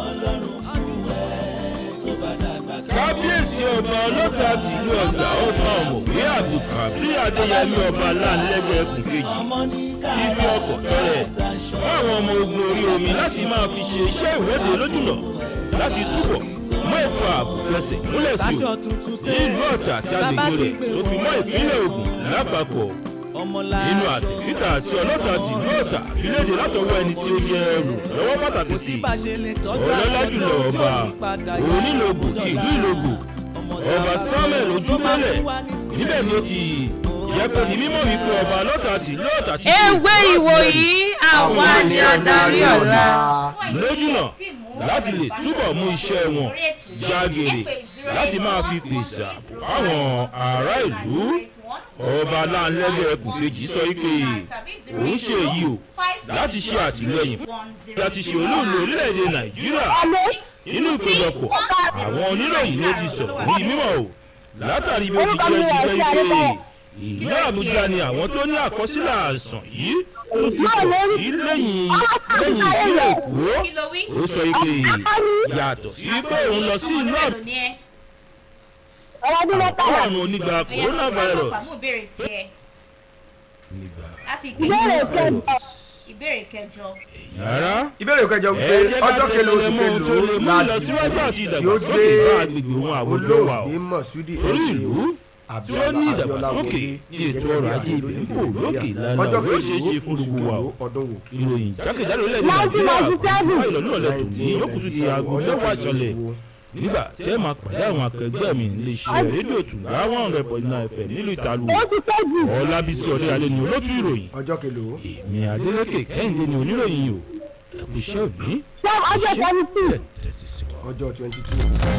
kábíyèsí ọba ọlọ́ta tìlú ọjà ọba ọ̀mọ̀wé abdulkabir adéyẹmí ọba láńlẹ́gbẹ̀ẹ́ ẹkùn kejì fífi ọkọ̀ tọ́lẹ̀ fún àwọn ọmọ ogun orí omi láti máa fi ṣe iṣẹ́ ìwọ́de lójúnà láti túbọ̀ mọ́ ètò ààbò fẹsẹ̀ múlẹ̀ sí o ní ìlú ọ̀tà àti agbègbè rẹ̀ tó fi mọ́ ìpínlẹ̀ ogun lápapọ̀ nínú àtẹ̀síta àti ọlọ́ta tìlú ọ̀tà ìlédè látọwọ́ ẹni tí ó yẹ ẹrù lọ́wọ́ pàtàkì sí ọlọ́lá jùlọ ọba onílògbò ti ìlú ìlògbò ọba samuel ojúmọ́lẹ̀ níbẹ̀ ni ó ti yẹ kó di mímọ́ wípé ọba ọlọ́ta tìlú ọ̀tà ti ewé ìwòyí àwa ni adarí ọ̀la. lójúnà láti lè túbọ̀ mú iṣẹ́ wọn jágèrè láti máa fi pèsè ààbò fáwọn ará ìlú ọba aláǹlẹ́gbẹ̀ẹ́ ẹkùn kejì sọ wípé òun ṣe èyí o láti ṣe àtìlẹyìn fún láti ṣe olóòlù orílẹ̀-èdè nàìjíríà nínú ìpéjọpọ̀ àwọn oníròyìn ló ti sọ̀rọ̀ ní mímọ́ o látàrí bí ó ti jẹ́ ti jẹ́ pé ìlú àbújá ni àwọn tó ní àkọsílẹ̀ àìsàn yìí tó ti pọ̀ sí lẹ́yìn lẹ́yìn ìpínlẹ̀ èkó ó sọ pé yàtọ̀ sí pé òun lọ sí ìlú àbújá àrùn onígbà coronavirus ìbéèrè kẹjọ. yàrá ìbéèrè kẹjọ wípé ọjọ́ kẹlẹ́ oṣù kẹlòó láti tí ó gbé olóògbé mọ̀súdì ẹ̀jẹ̀ abiola abiola wọlé ní ètò ọrọ̀ ajé ibẹ̀ ń fò lókè lálẹ́ ọjọ́ ọ̀rọ̀ ṣeé ṣe kẹlòó fún oṣù gbogbo wa kẹlòó o. ọdún wò. ìròyìn jákèjádò orílẹ̀-èdè nàìjíríà àgbà ìlọ́lọ́lẹ̀ tó ní yóò kùtù sí aago ọjọ́ mẹ́wàá kẹlòó ṣọlẹ̀ oṣù wo. nígbà tí ẹ máa pàdé àwọn akẹgbẹ́ mi lè ṣe rédíò tùǹgá one hundred point nine fm nílùú ìtàlù ọlábísí ọdẹ alẹ́ ni olótú ìròyìn ọjọ́ kẹlòó. èmi adélèké kẹ́hìndé ni oníròyìn o ẹ kú iṣẹ́ òní ọjọ́ twenty two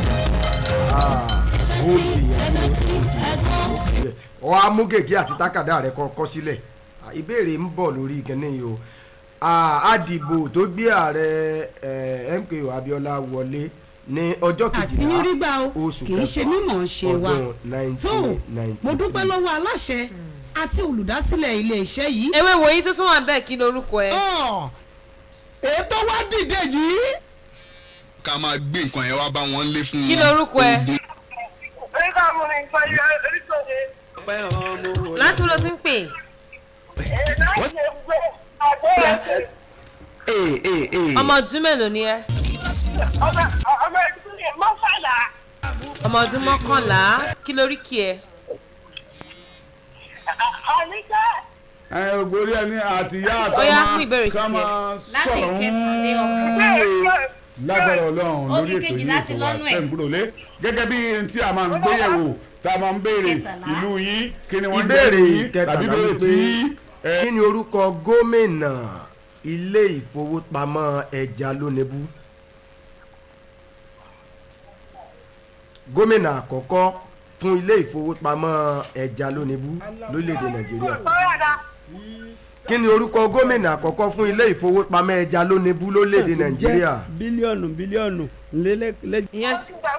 ó gbìyànjú ni ọ amúgègé àti tákàdá rẹ kọ kọ sílẹ̀ Ah, ìbéèrè ń bọ̀ lórí ìkànnì yìí o Ah, àdìbò tó gbé ààrẹ eh, MKO Abiola wọlé ní ọjọ́ àti kejìlá ní rí gbà o oṣù kì í ṣe kẹfà mímọ̀ ṣe wa ọdún tó nineteen ninety mo dúpẹ́ lọ́wọ́ aláṣẹ àti olùdásílẹ̀ ilé iṣẹ́ yìí. ewé ìwòyí tó tún wà bẹ́ẹ̀ kí lorúkọ ẹ. ètò wa dìde yìí. ká máa gbé nǹkan yẹn wá bá wọn lé fún wọn. kí lorúkọ ẹ. láti wo ló ti ń pè. ọmọ ọdún mélòó ni ẹ. ọmọ ọdún mọ́kànlá kí lórí kí ẹ. ẹ ògbórí ẹni àti ìyá Ó yá, àtọmọ fún ìbéèrè ká títí ẹ. máa Láti sọ̀rọ̀ ìkẹsàn-án dé ń lágbára ọlọ́run Ó lórí ní ètò kejì yìí láti ètò wa lọ́nú ẹ̀. sẹ́ǹgbúròlé gẹ́gẹ́ bí n tí a máa ń gbéyẹ̀wò tá a máa ń béèrè ìlú yín kí ni wọ́n ìbéèrè jẹ́ yín tàbí ìkẹtàlá béèrè wípé tí kí ni orúkọ gómìnà ilé ìfowópamọ́ ẹja lónìbù gómìnà àkọ́kọ́ fún ilé ìfowópamọ́ ẹja lónìbù lórílẹ̀‐èdè nàìjíríà kí ni orúkọ gómìnà àkọ́kọ́ fún ilé ìfowópamọ́ ẹja lónìbù lórílẹ̀‐èdè nàìjíríà bílíọ̀nù bílíọ̀nù lélẹ́ ìyẹn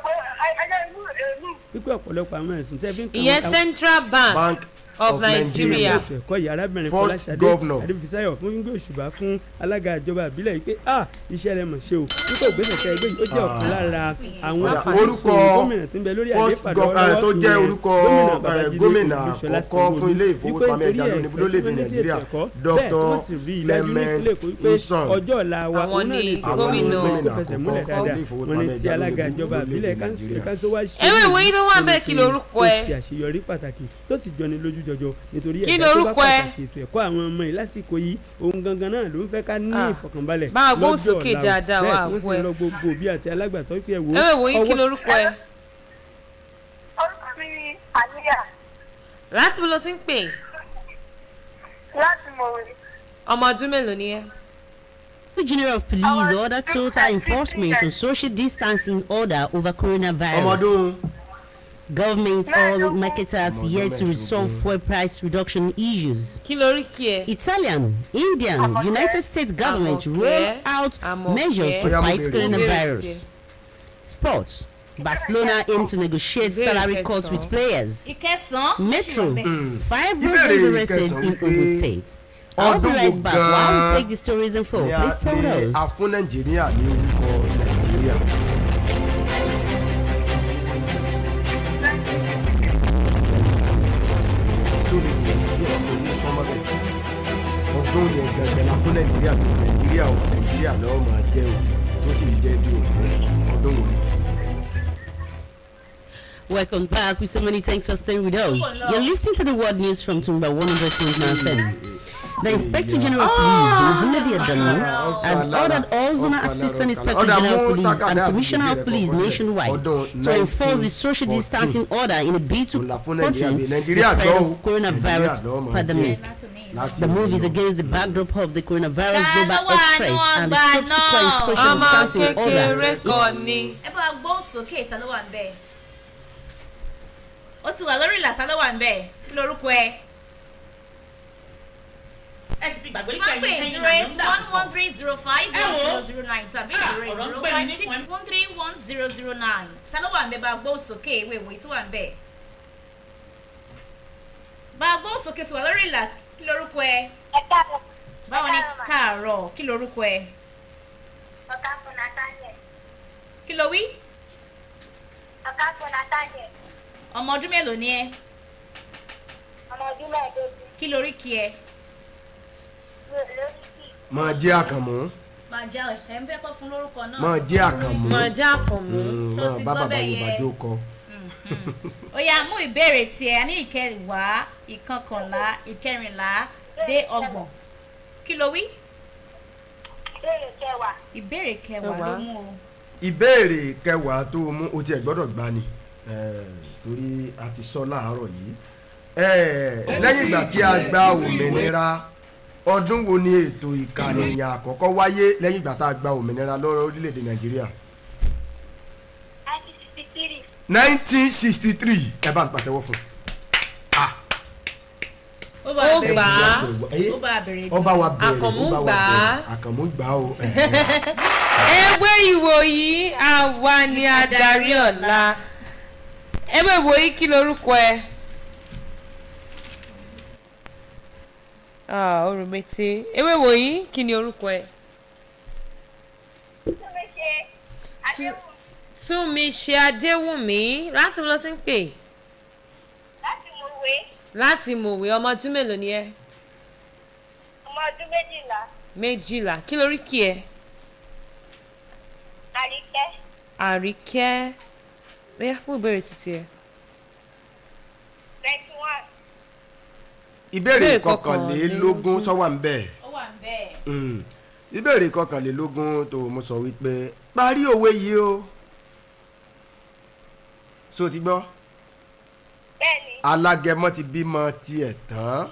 wípé ọ̀pọ̀lọpọ̀ àwọn ẹ̀sùn tẹ́ fi ń kàn ìyẹn wọ́n- central bank, Bank of of nigeria. ètò ẹ̀kọ́ yìí arábìnrin First fọláṣadé governor. adébísísáyọ̀ fún gbígbé òṣùbà fún alága ìjọba ìbílẹ̀ yìí pé a iṣẹ́ rẹ̀ mọ̀ ṣe o nípa ògbésẹ̀ tẹ ẹgbẹ́ yìí ó jẹ́ ọ̀kan lára àwọn Kódà àfààní orúkọ gómìnà tó ń bẹ lórí first àlééfà gov- lọ́wọ́lọ́wọ́ eh, tó jẹ́ ìyẹn orúkọ gómìnà eh, Babájídé gómìnà Olúṣọlá àkọ́kọ́ fún ilé Sanwó-Olú. ìfowópamọ́ Wípé ẹja nítorí lónìí ẹ̀fẹ́ lórílẹ̀‐èdè tó ní sí nàìjíríà ètò ẹ̀kọ́, Dr. bẹ́ẹ̀ tí wọ́n sì rí i dájú ní Clement ìpínlẹ̀ Èkó wípé Nson ọjọ́ ọ̀la wa Àwọn òun náà ni lè tó àwọn ni gómìnà gómìnà tó fẹsẹ̀ àkọ́kọ́ múlẹ̀ fún dáadáa ilé ìfowópamọ́ wọn ni ti ẹja alága lónìí ìjọba lórílẹ̀-èdè ìbílẹ̀ Nàìjíríà. kan tó wá ṣe Ewé ìwé yìí tó wà bẹ́ẹ̀ kí nítorí lorúkọ ó ẹ? ṣe àṣeyọrí pàtàkì tó sì jọni lójú jọjọ nítorí Kí ẹ̀dá tó bá lorúkọ ẹ? pàtàkì ètò ẹ̀kọ́ àwọn ọmọ yìí lásìkò yìí ohun gangan náà ló ń fẹ́ ká ní Ah. ìfọ̀kànbalẹ̀ Bá a gbóhùn lọ́jọ́ sókè ọ̀la o. dáadáa, wá bẹ́ẹ̀ tí wọ́n sì àgbo ẹ. ń lọ gbogbo òbí àti alágbàtọ́ pé ẹ wò ó ewé ìwòyí kí ọwọ́- lorúkọ ẹ. orúkọ mi ni àníyà láti wo ló ti ń pè. láti mọ̀wé. ọmọ ọdún mélòó ni ẹ. The General of Police ordered total enforcement on social distancing order over coronavirus. ọmọdún Government oil marketers yet to resolve fuel price reduction issues. kí lórí kí ẹ. Italian, Indian, United States government Amọ̀kẹ́. roll out Amọ̀kẹ́. measures to Oya, mo fight bèrè. coronavirus. Sports. Barcelona aim to negotiate Ìbéèrè salary cuts kẹsàn-án. with players. ìkẹsàn-án Metro. Five Ìbéèrè roads arrested ìkẹsàn-án in wípé Ogun State. I'll be ọdún wo right back while we gan-an take this tourism for. ni a Please tell ní a us. fún nàìjíríà ní orúkọ nàìjíríà. sórí ni bí ẹ̀sìn mo ti sọ mọ́ bẹ́ẹ̀ ọdún yẹn gangan la fún nàìjíríà pé nàìjíríà o nàìjíríà lọ́wọ́ máa jẹ́ o tó sì ń jẹ́ di òní ọdún wo ni. Welcome back. We so many thanks for staying with us. You're listening to the world news from Tumba 100.9 FM. The Inspector General of Police, Muhammad Adamu, has ordered all zonal assistant inspector general of police and commissioner of police nationwide to enforce the social distancing order in a bid to contain the spread of coronavirus pandemic. The move is against the backdrop of the coronavirus global health threat and the subsequent social ọmọ distancing kékeré order. kan ni. ẹ bá gbóhùn sókè ìta ló wà ń bẹ̀ ó ti wà lórí ìlà ta ló wà ń bẹ̀ kí lorúkọ ẹ. ẹ sì ti gbàgbé má nípa pè ẹ̀yìn zero eight one one three zero five Ẹ one wo. zero zero nine tàbí Ah, zero eight ọ̀rọ̀ ń zero pè mí five ní six fún ẹ. one three one zero zero nine ta ló wà ń bẹ̀ bá gbóhùn sókè ìwé ìwé tí wà ń bẹ̀. bá gbóhùn sókè tí wà lórí ìlà kí lorúkọ ẹ. ẹ káàbọ̀. báwo ni káàárọ̀ kí lorúkọ ẹ. ọ̀gá fún nathaniel. kí ló wí. ọ̀gá fún nathaniel. ọmọ ọdún mélòó ni ẹ. ọmọ ọdún mẹ́ẹ̀ẹ́dógún. kí lórí kí ẹ. mi ò lórí kì í. máa jẹ́ àkànmú máa já ẹ ń fẹ́ kọ́ fún lórúkọ náà. máa jẹ́ àkànmú máa já àkànmú. Mm, Tó máa ti bá gbọ́ bàbá bẹ́ẹ̀ yorùbá yẹn. jó kọ. ó yá mú ìbéèrè tiẹ̀ a ní ìkẹwàá ìkọkànlá ìkẹrìnlá dé ọgbọ̀n kí ló wí. ìbéèrè kẹwàá. ìbéèrè kẹwàá ló mú o. ìbéèrè kẹwàá tó o mú o tiẹ̀ gbọ́dọ̀ gbá ni eh, torí a ti sọ láàárọ̀ yìí Eh, lẹ́yìn ìgbà tí a gba òmìnira ọdún wo ni ètò ìkànìyàn àkọ́kọ́ wáyé lẹ́yìn ìgbà tá a gba òmìnira lọ́rọ̀ orílẹ̀-èdè nàìjíríà nineteen sixty three. nineteen sixty three ẹ bá ń pàtẹ́wọ́ fún ó bá Ó a bèrè gbà á. tí ó bá a bèrè tí. ọba wa bẹ̀rẹ̀ Àkànmú ọba wa gbà á. bẹ̀rẹ̀ àkànmú gbà á o ewé ìwòyí àwa ni adarí ọ̀la ewé ìwòyí kí lorúkọ ẹ. Ah, orùmẹtẹ ewé ìwòyí kí ni orúkọ ẹ. túnmí ṣe àdéhùn túnmi ṣe adéwùmí láti lọ sí ń pè láti mọ̀wé láti mòwe ọmọ ọdún mélòó ni ẹ ọmọ ọdún méjìlá. méjìlá kí lórí kí ẹ àríkẹ́ àríkẹ́ bóyá fún ìbéèrè títí ẹ. twenty one. ìbéèrè Ìbéèrè kọkànlélógún sọ́wọ́ ń bẹ́ẹ̀. ó wà ń bẹ́ẹ̀. Mm. ìbéèrè kọkànlélógún tó mo sọ wípé parí òwe yìí o so ti gbọ́ bẹ́ẹ̀ni alágẹmọ ti bímọ tiẹ̀ tán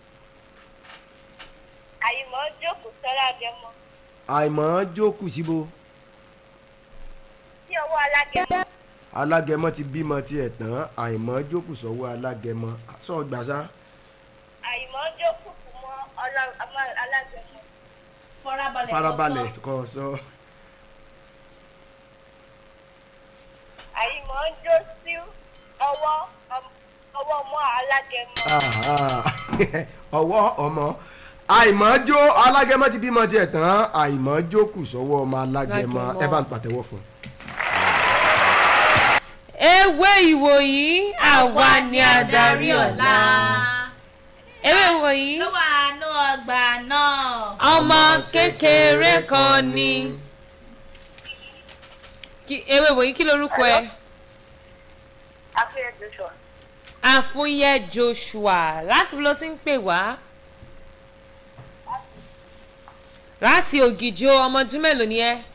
àyùmọ̀ jókòó sọ́lá gẹmọ àìmọ̀ jókù síbo sí ọwọ́ alágẹmọ alágẹmọ ti bímọ tiẹ̀ tán àìmọ̀ jókù sọ́wọ́ alágẹmọ sọ gbàsá àyùmọ̀ jókòó kù mọ́ ọlá- ọmọ- alágẹmọ farabalẹ̀ kó farabalẹ̀ sọ. kọ sọ àyùmọ̀ jó sí ọwọ́ ọm- ọwọ́ ọmọ alágẹmọ Ah, ah. ọwọ́ ọmọ àìmọ̀ jó alágẹmọ ti bímọ tiẹ̀ tán àìmọ̀ jókù sọ́wọ́ ọmọ alágẹmọ Alágẹmọ. ẹ bá ń pàtẹ́wọ́ fún un. ewé ìwòyí àwa ni adarí ọ̀la. ewé ìwòyí ló wà nù ọgbà náà. ọmọ kékeré kan ni. Kí- ewé ìwòyí kí lorúkọ ẹ. àfihàn joshua àfúnyẹ joshua láti fi lọ sí ń pè wá. láti ògìjọ ọmọ ọdún mélòó ni ẹ.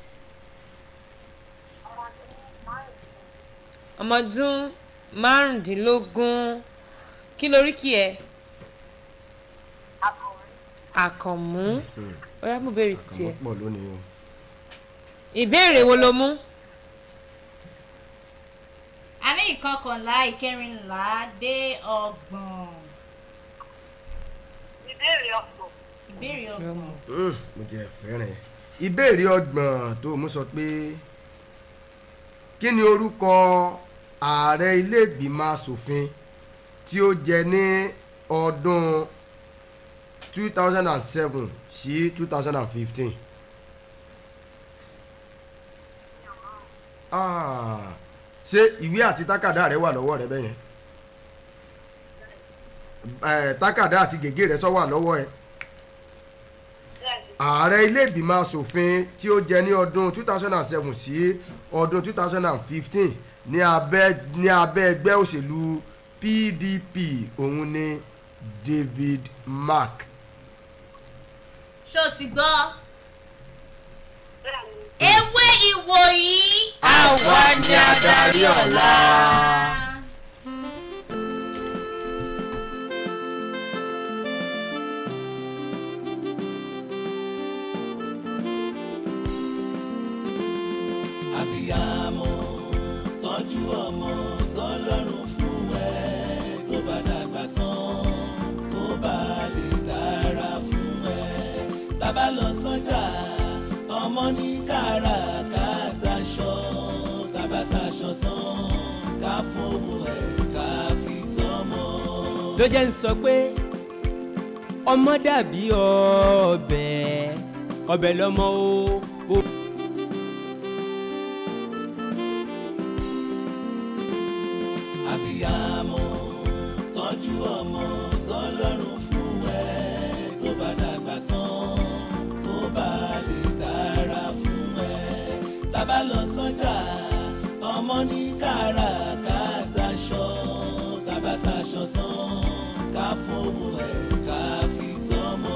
ọmọ ọdún márùndínlógún kí lórí kí ẹ. àkànmú ó yá mú béèrè títí ẹ. àkànmọ́ pọ̀ lónìí o. ìbéèrè wo ló mú. a ní ìkọkànlá ìkẹrìnlá dé ọgbọ̀n. ìbéèrè ọ̀pọ̀. ìbéèrè ọgbọ̀n. Mm, mo ti ẹ̀ fẹ́ràn ẹ̀. ìbéèrè ọgbọ̀n tó mú sọ pé kí ni orúkọ ààrẹ ilé ìgbìmọ̀ asòfin tí ó jẹ ní ọdún two thousand and seven sí two thousand and fifteen. ṣé ìwé àti tákàdá rẹ wà lọ́wọ́ rẹ bẹ́yẹn Eh, tákàdá àti gègé rẹ sọ wà lọ́wọ́ ẹ ààrẹ ilé ìgbìmọ̀ asòfin tí ó jẹ ní ọdún two thousand and seven sí ọdún two thousand and fifteen ní abẹ́ ní abẹ́ ẹgbẹ́ òṣèlú pdp òun ni david mark. ṣó ti gbọ́. ewé ìwòyí. àwa ni adarí ọ̀la. àbíyamọ tọ́jú ọmọ tọ́lọ́run fún ẹ tó bá dàgbà tán kó bá lè dára fún ẹ tábà lọ sọ́jà ọmọ ní káràkátà aṣọ tábà taṣọ tán ká fowó ẹ̀ ká fi tọ́mọ. ló jẹ́ ń sọ pé ọmọ dàbí ọbẹ̀ ọbẹ̀ lọ́mọ o. o. àbíyamọ tọ́jú ọmọ tọ́lọ́run fún ẹ tó bá dàgbà tán kó bá lè dára fún ẹ tábà lọ sọ́jà ọmọ ní káràkátà aṣọ tábà taṣọ tán ká fowó ẹ̀ ká fi tọ́mọ.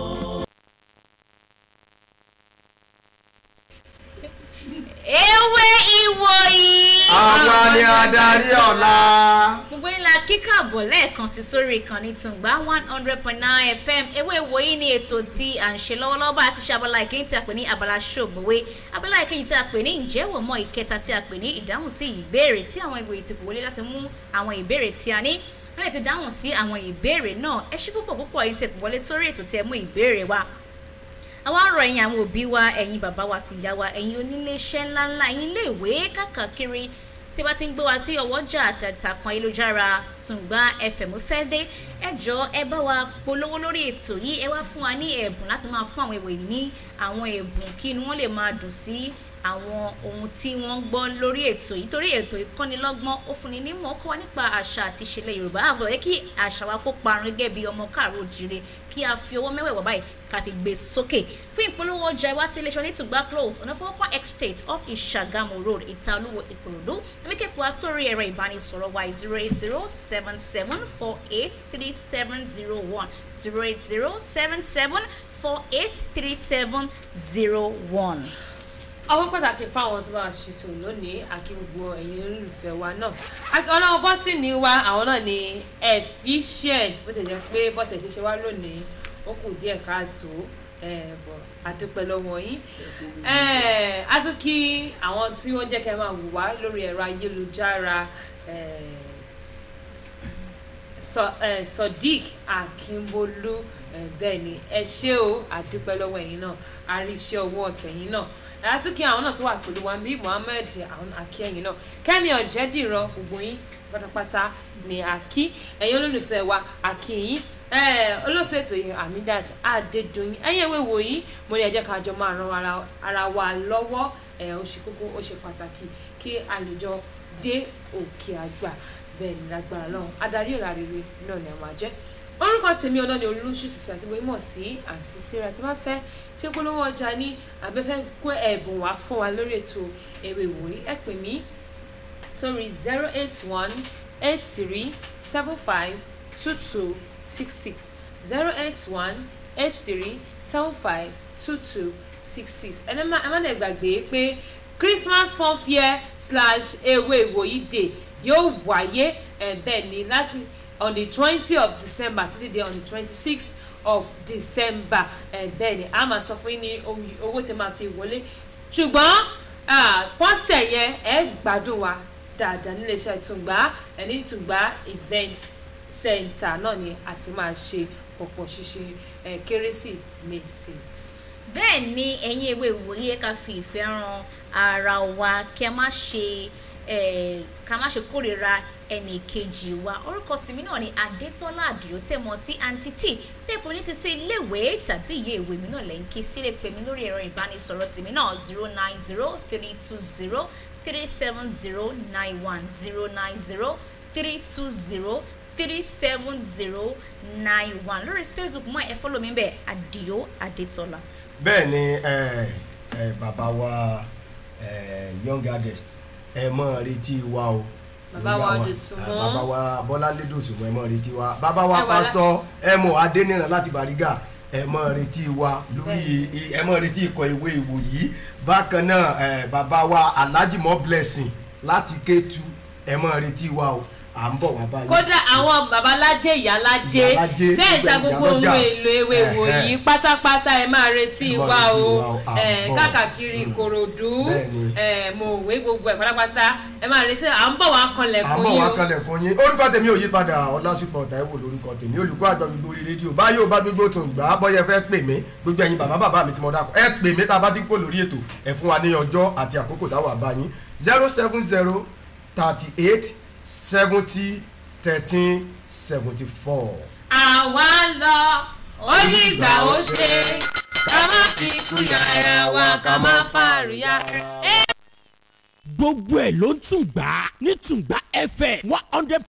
ewé ìwòyí. àwa ni adarí ọ̀la. gbogbo ńlá kíkà bọ̀ lẹ́ẹ̀kan sí sórí ìkànnì tùǹgbà one hundred point nine fm ewé ìwòyí ni ètò tí à ń ṣe lọ́wọ́lọ́wọ́ bá a ti ṣe abala ìkíni tí a pè ní abala ṣògbówé abala ìkíni tí a pè ní ìjẹ́wò mọ́ ìkẹta tí a pè ní ìdáhùn sí ìbéèrè tí àwọn ìwòye ti kò wọlé láti mú àwọn ìbéèrè tí a ní wọ́n lè ti dáhùn sí àwọn ìbéèrè náà ẹ ṣé púpọ̀ púpọ̀ yìí ti kò wọlé sórí ètò tí ẹ mú ìbéèrè wa àwa ń rọ ẹ̀yin àwọn òbí wa ẹ̀yin bàbá wa ti ìyá wa ẹ̀yin oníléeṣẹ́ ńláńlá ẹ̀yin iléèwé káàkiri tí bá ti ń gbé wa tí ọwọ́jà àtàtàkùn ayélujára tùǹgbà fm fẹ́ dé ẹ jọ ẹ bá wa polówó lórí ètò yìí ẹ wá fún wa ní ẹ̀bùn láti máa fún àwọn ìwé ní àwọn ẹ̀bùn kí inú wọn lè máa dùn sí àwọn ohun tí wọ́n ń gbọ́ lórí ètò yìí torí ètò ìkọ́nilọ́gbọ́n ó fúnni nímọ̀ ó kọ́ wa nípa àṣà àti ìṣẹ̀lẹ̀ yorùbá àbọ̀ yẹ kí àṣà wa kó parun gẹ́gẹ́ bí ọmọ káàró òjìrè kí a fi owó mẹ́wẹ̀ẹ̀wá báyìí ká fi gbé sókè fún ìpolówó ọjà ìwá sí iléeṣẹ́ onítùgbà close ọ̀nà fọwọ́kọ́ estate off ìṣàgámù road ìta olúwo ìkòròdú ẹ̀míkẹ́pọ̀ wá sórí ẹ̀rọ ìbánisọ̀rọ̀ wa zero eight zero seven seven four eight three seven zero one zero eight zero seven seven four eight three seven zero one ọwọ́ pàtàkì fáwọn tó bá ṣètò lónìí àkí gbogbo ẹ̀yin olólùfẹ́ wa náà ọlọ́wọ́ bọ́tìnì wa àwọn náà ni efficient bó ti jẹ́ pé bọ́tẹ̀ ṣe ṣe wá lónìí ó kù díẹ̀ káàtó bọ̀ àdúpẹ́ lọ́wọ́ yín a tún kí àwọn tí wọ́n jẹ́ kẹ́ máa wù wá lórí ẹ̀rọ ayélujára sodiq akínbólú bẹ́ẹ̀ ni ẹ ṣé o àdúpẹ́ lọ́wọ́ ẹ̀yin náà àríṣẹ́ owó ọ̀tẹ̀yìn náà àtúnkì àwọn náà tó wà pẹ̀lú wa bíi mohammed àwọn akíyẹ̀yìn náà kẹ́mi ọ̀jẹ̀dìrọ̀ gbogbo yín pátápátá ni àkí ẹ̀yin olólùfẹ́ wa àkíyìn olóòtú ètò yìí amidat adédọyìn ẹ̀yin ìwé wòyí mo ní ẹ jẹ́ ká jọ máa ran ara wa lọ́wọ́ ó ṣe kókó ó ṣe pàtàkì kí a lè jọ dé òkè àgbà bẹ́ẹ̀ ni lágbára lọ́hùn adarí ọ̀la rere náà ni a máa jẹ́ orúkọ tèmi ọlọ́ni olùṣù sísè àti gbogbo sí àǹtí síra tí wọ́n fẹ́ ṣé polówó ọjà ní abẹ́fẹ́ kó ẹ̀bùn wá fún wa lórí ètò ewé ìwòye ẹ pè mí sórí zero eight one eight three seven five two two six six zero eight one eight three seven five two two six six ẹ má lè gbàgbé pé christmas fun fair slash ewé ìwòyí day yóò wáyé ẹ̀ bẹ́ẹ̀ ni láti on the twenty of december títí di on the twenty-sixth of december ẹ bẹ́ẹ̀ ni a máa sọ fún yín ní owó tí máa fi wọlé ṣùgbọ́n fọ́sẹ̀ yẹn ẹ gbádùn wa dáadáa níléeṣẹ́ ìtùngbà ẹni ìtùngbà event center náà ni a ti máa ṣe pọ̀pọ̀ ṣíṣe ẹ̀ kérésìmesì. bẹ́ẹ̀ ni ẹ̀yin ewé ìwòye ká fi ìfẹ́ ran ara wa kí a má ṣe eh, ká má ṣe kórìíra ẹnì kejì wa orúkọ tèmi náà ni adétọ́lá àdìrò tẹ̀ mọ́ sí àǹtí tí pépò ní ti ṣe iléèwé tàbí ìyé ìwé mi náà lẹ́yìn kí sílẹ̀ pè mí lórí ẹ̀rọ ìbánisọ̀rọ̀ tèmi náà zero nine zero three two zero three seven zero nine one zero nine zero three two zero three seven zero nine one lórí facebook mọ́ ẹ fọ́lọ́ mi bẹ́ẹ̀ àdìrò adétọ́lá. bẹ́ẹ̀ ni ẹ, ẹ, bàbá wa ẹ, young adest ẹ mọ̀ retí wa o Bàbá wa Lórí àwọn- Dòsùnmọ́. bàbá wa bọ́láńlé dòsùnmọ́ ẹ mọ̀ retí wa bàbá wa Ẹ wà lá- pásítọ̀ ẹ mọ̀ adéníran láti bàrígà ẹ mọ̀ retí wa lórí ẹ mọ̀ retí ikọ̀ ìwé ìwò yìí bákan náà ẹ, bàbá wa alhaji mọ́ blessing láti kétu ẹ mọ̀ retí wa o à ń bọ̀ wá báyìí. kódà àwọn babalájé ìyálájé Ìyálájé, tẹ́ẹ̀ta gbogbo gbogbo ohun ìyálọ́jà. èlò ewé Eh, wòyí eh. pátápátá ẹ máa retí Ẹ máa wa retí o wa o, à ń Eh, bọ̀. káàkiri ìkòròdú Bẹ́ẹ̀ni. eh, mòwe gbogbo ẹ̀ pátápátá ẹ máa retí à ń bọ̀ wá kanlẹ̀kùn àmọ́ yín wá o kalẹ̀kùn yín orúkọ tèmi ò yí padà ọlásùpọ̀ táíwò lórúkọ tèmi olùkọ́ àgbà gbogbo orí rédíò báyìí ò bá gbogbo tó ń gbà á bọ́yẹ fẹ́ pè mí gbogbo ẹ̀yin bàbá bàbá mi tí mo dákọ̀ ẹ pè mí tá a bá ti kó lórí ètò ẹ fún wa ní ọjọ́ àti àkókò táwa bá yín zero seven zero thirty eight seventy thirteen seventy four. àwa ń lọ ó ní ìgbà ó ṣe ká má fi kú yàrá wa ká má fàríyá. gbogbo ẹ̀ ló ń tún gbà ní tùngbà fm one hundred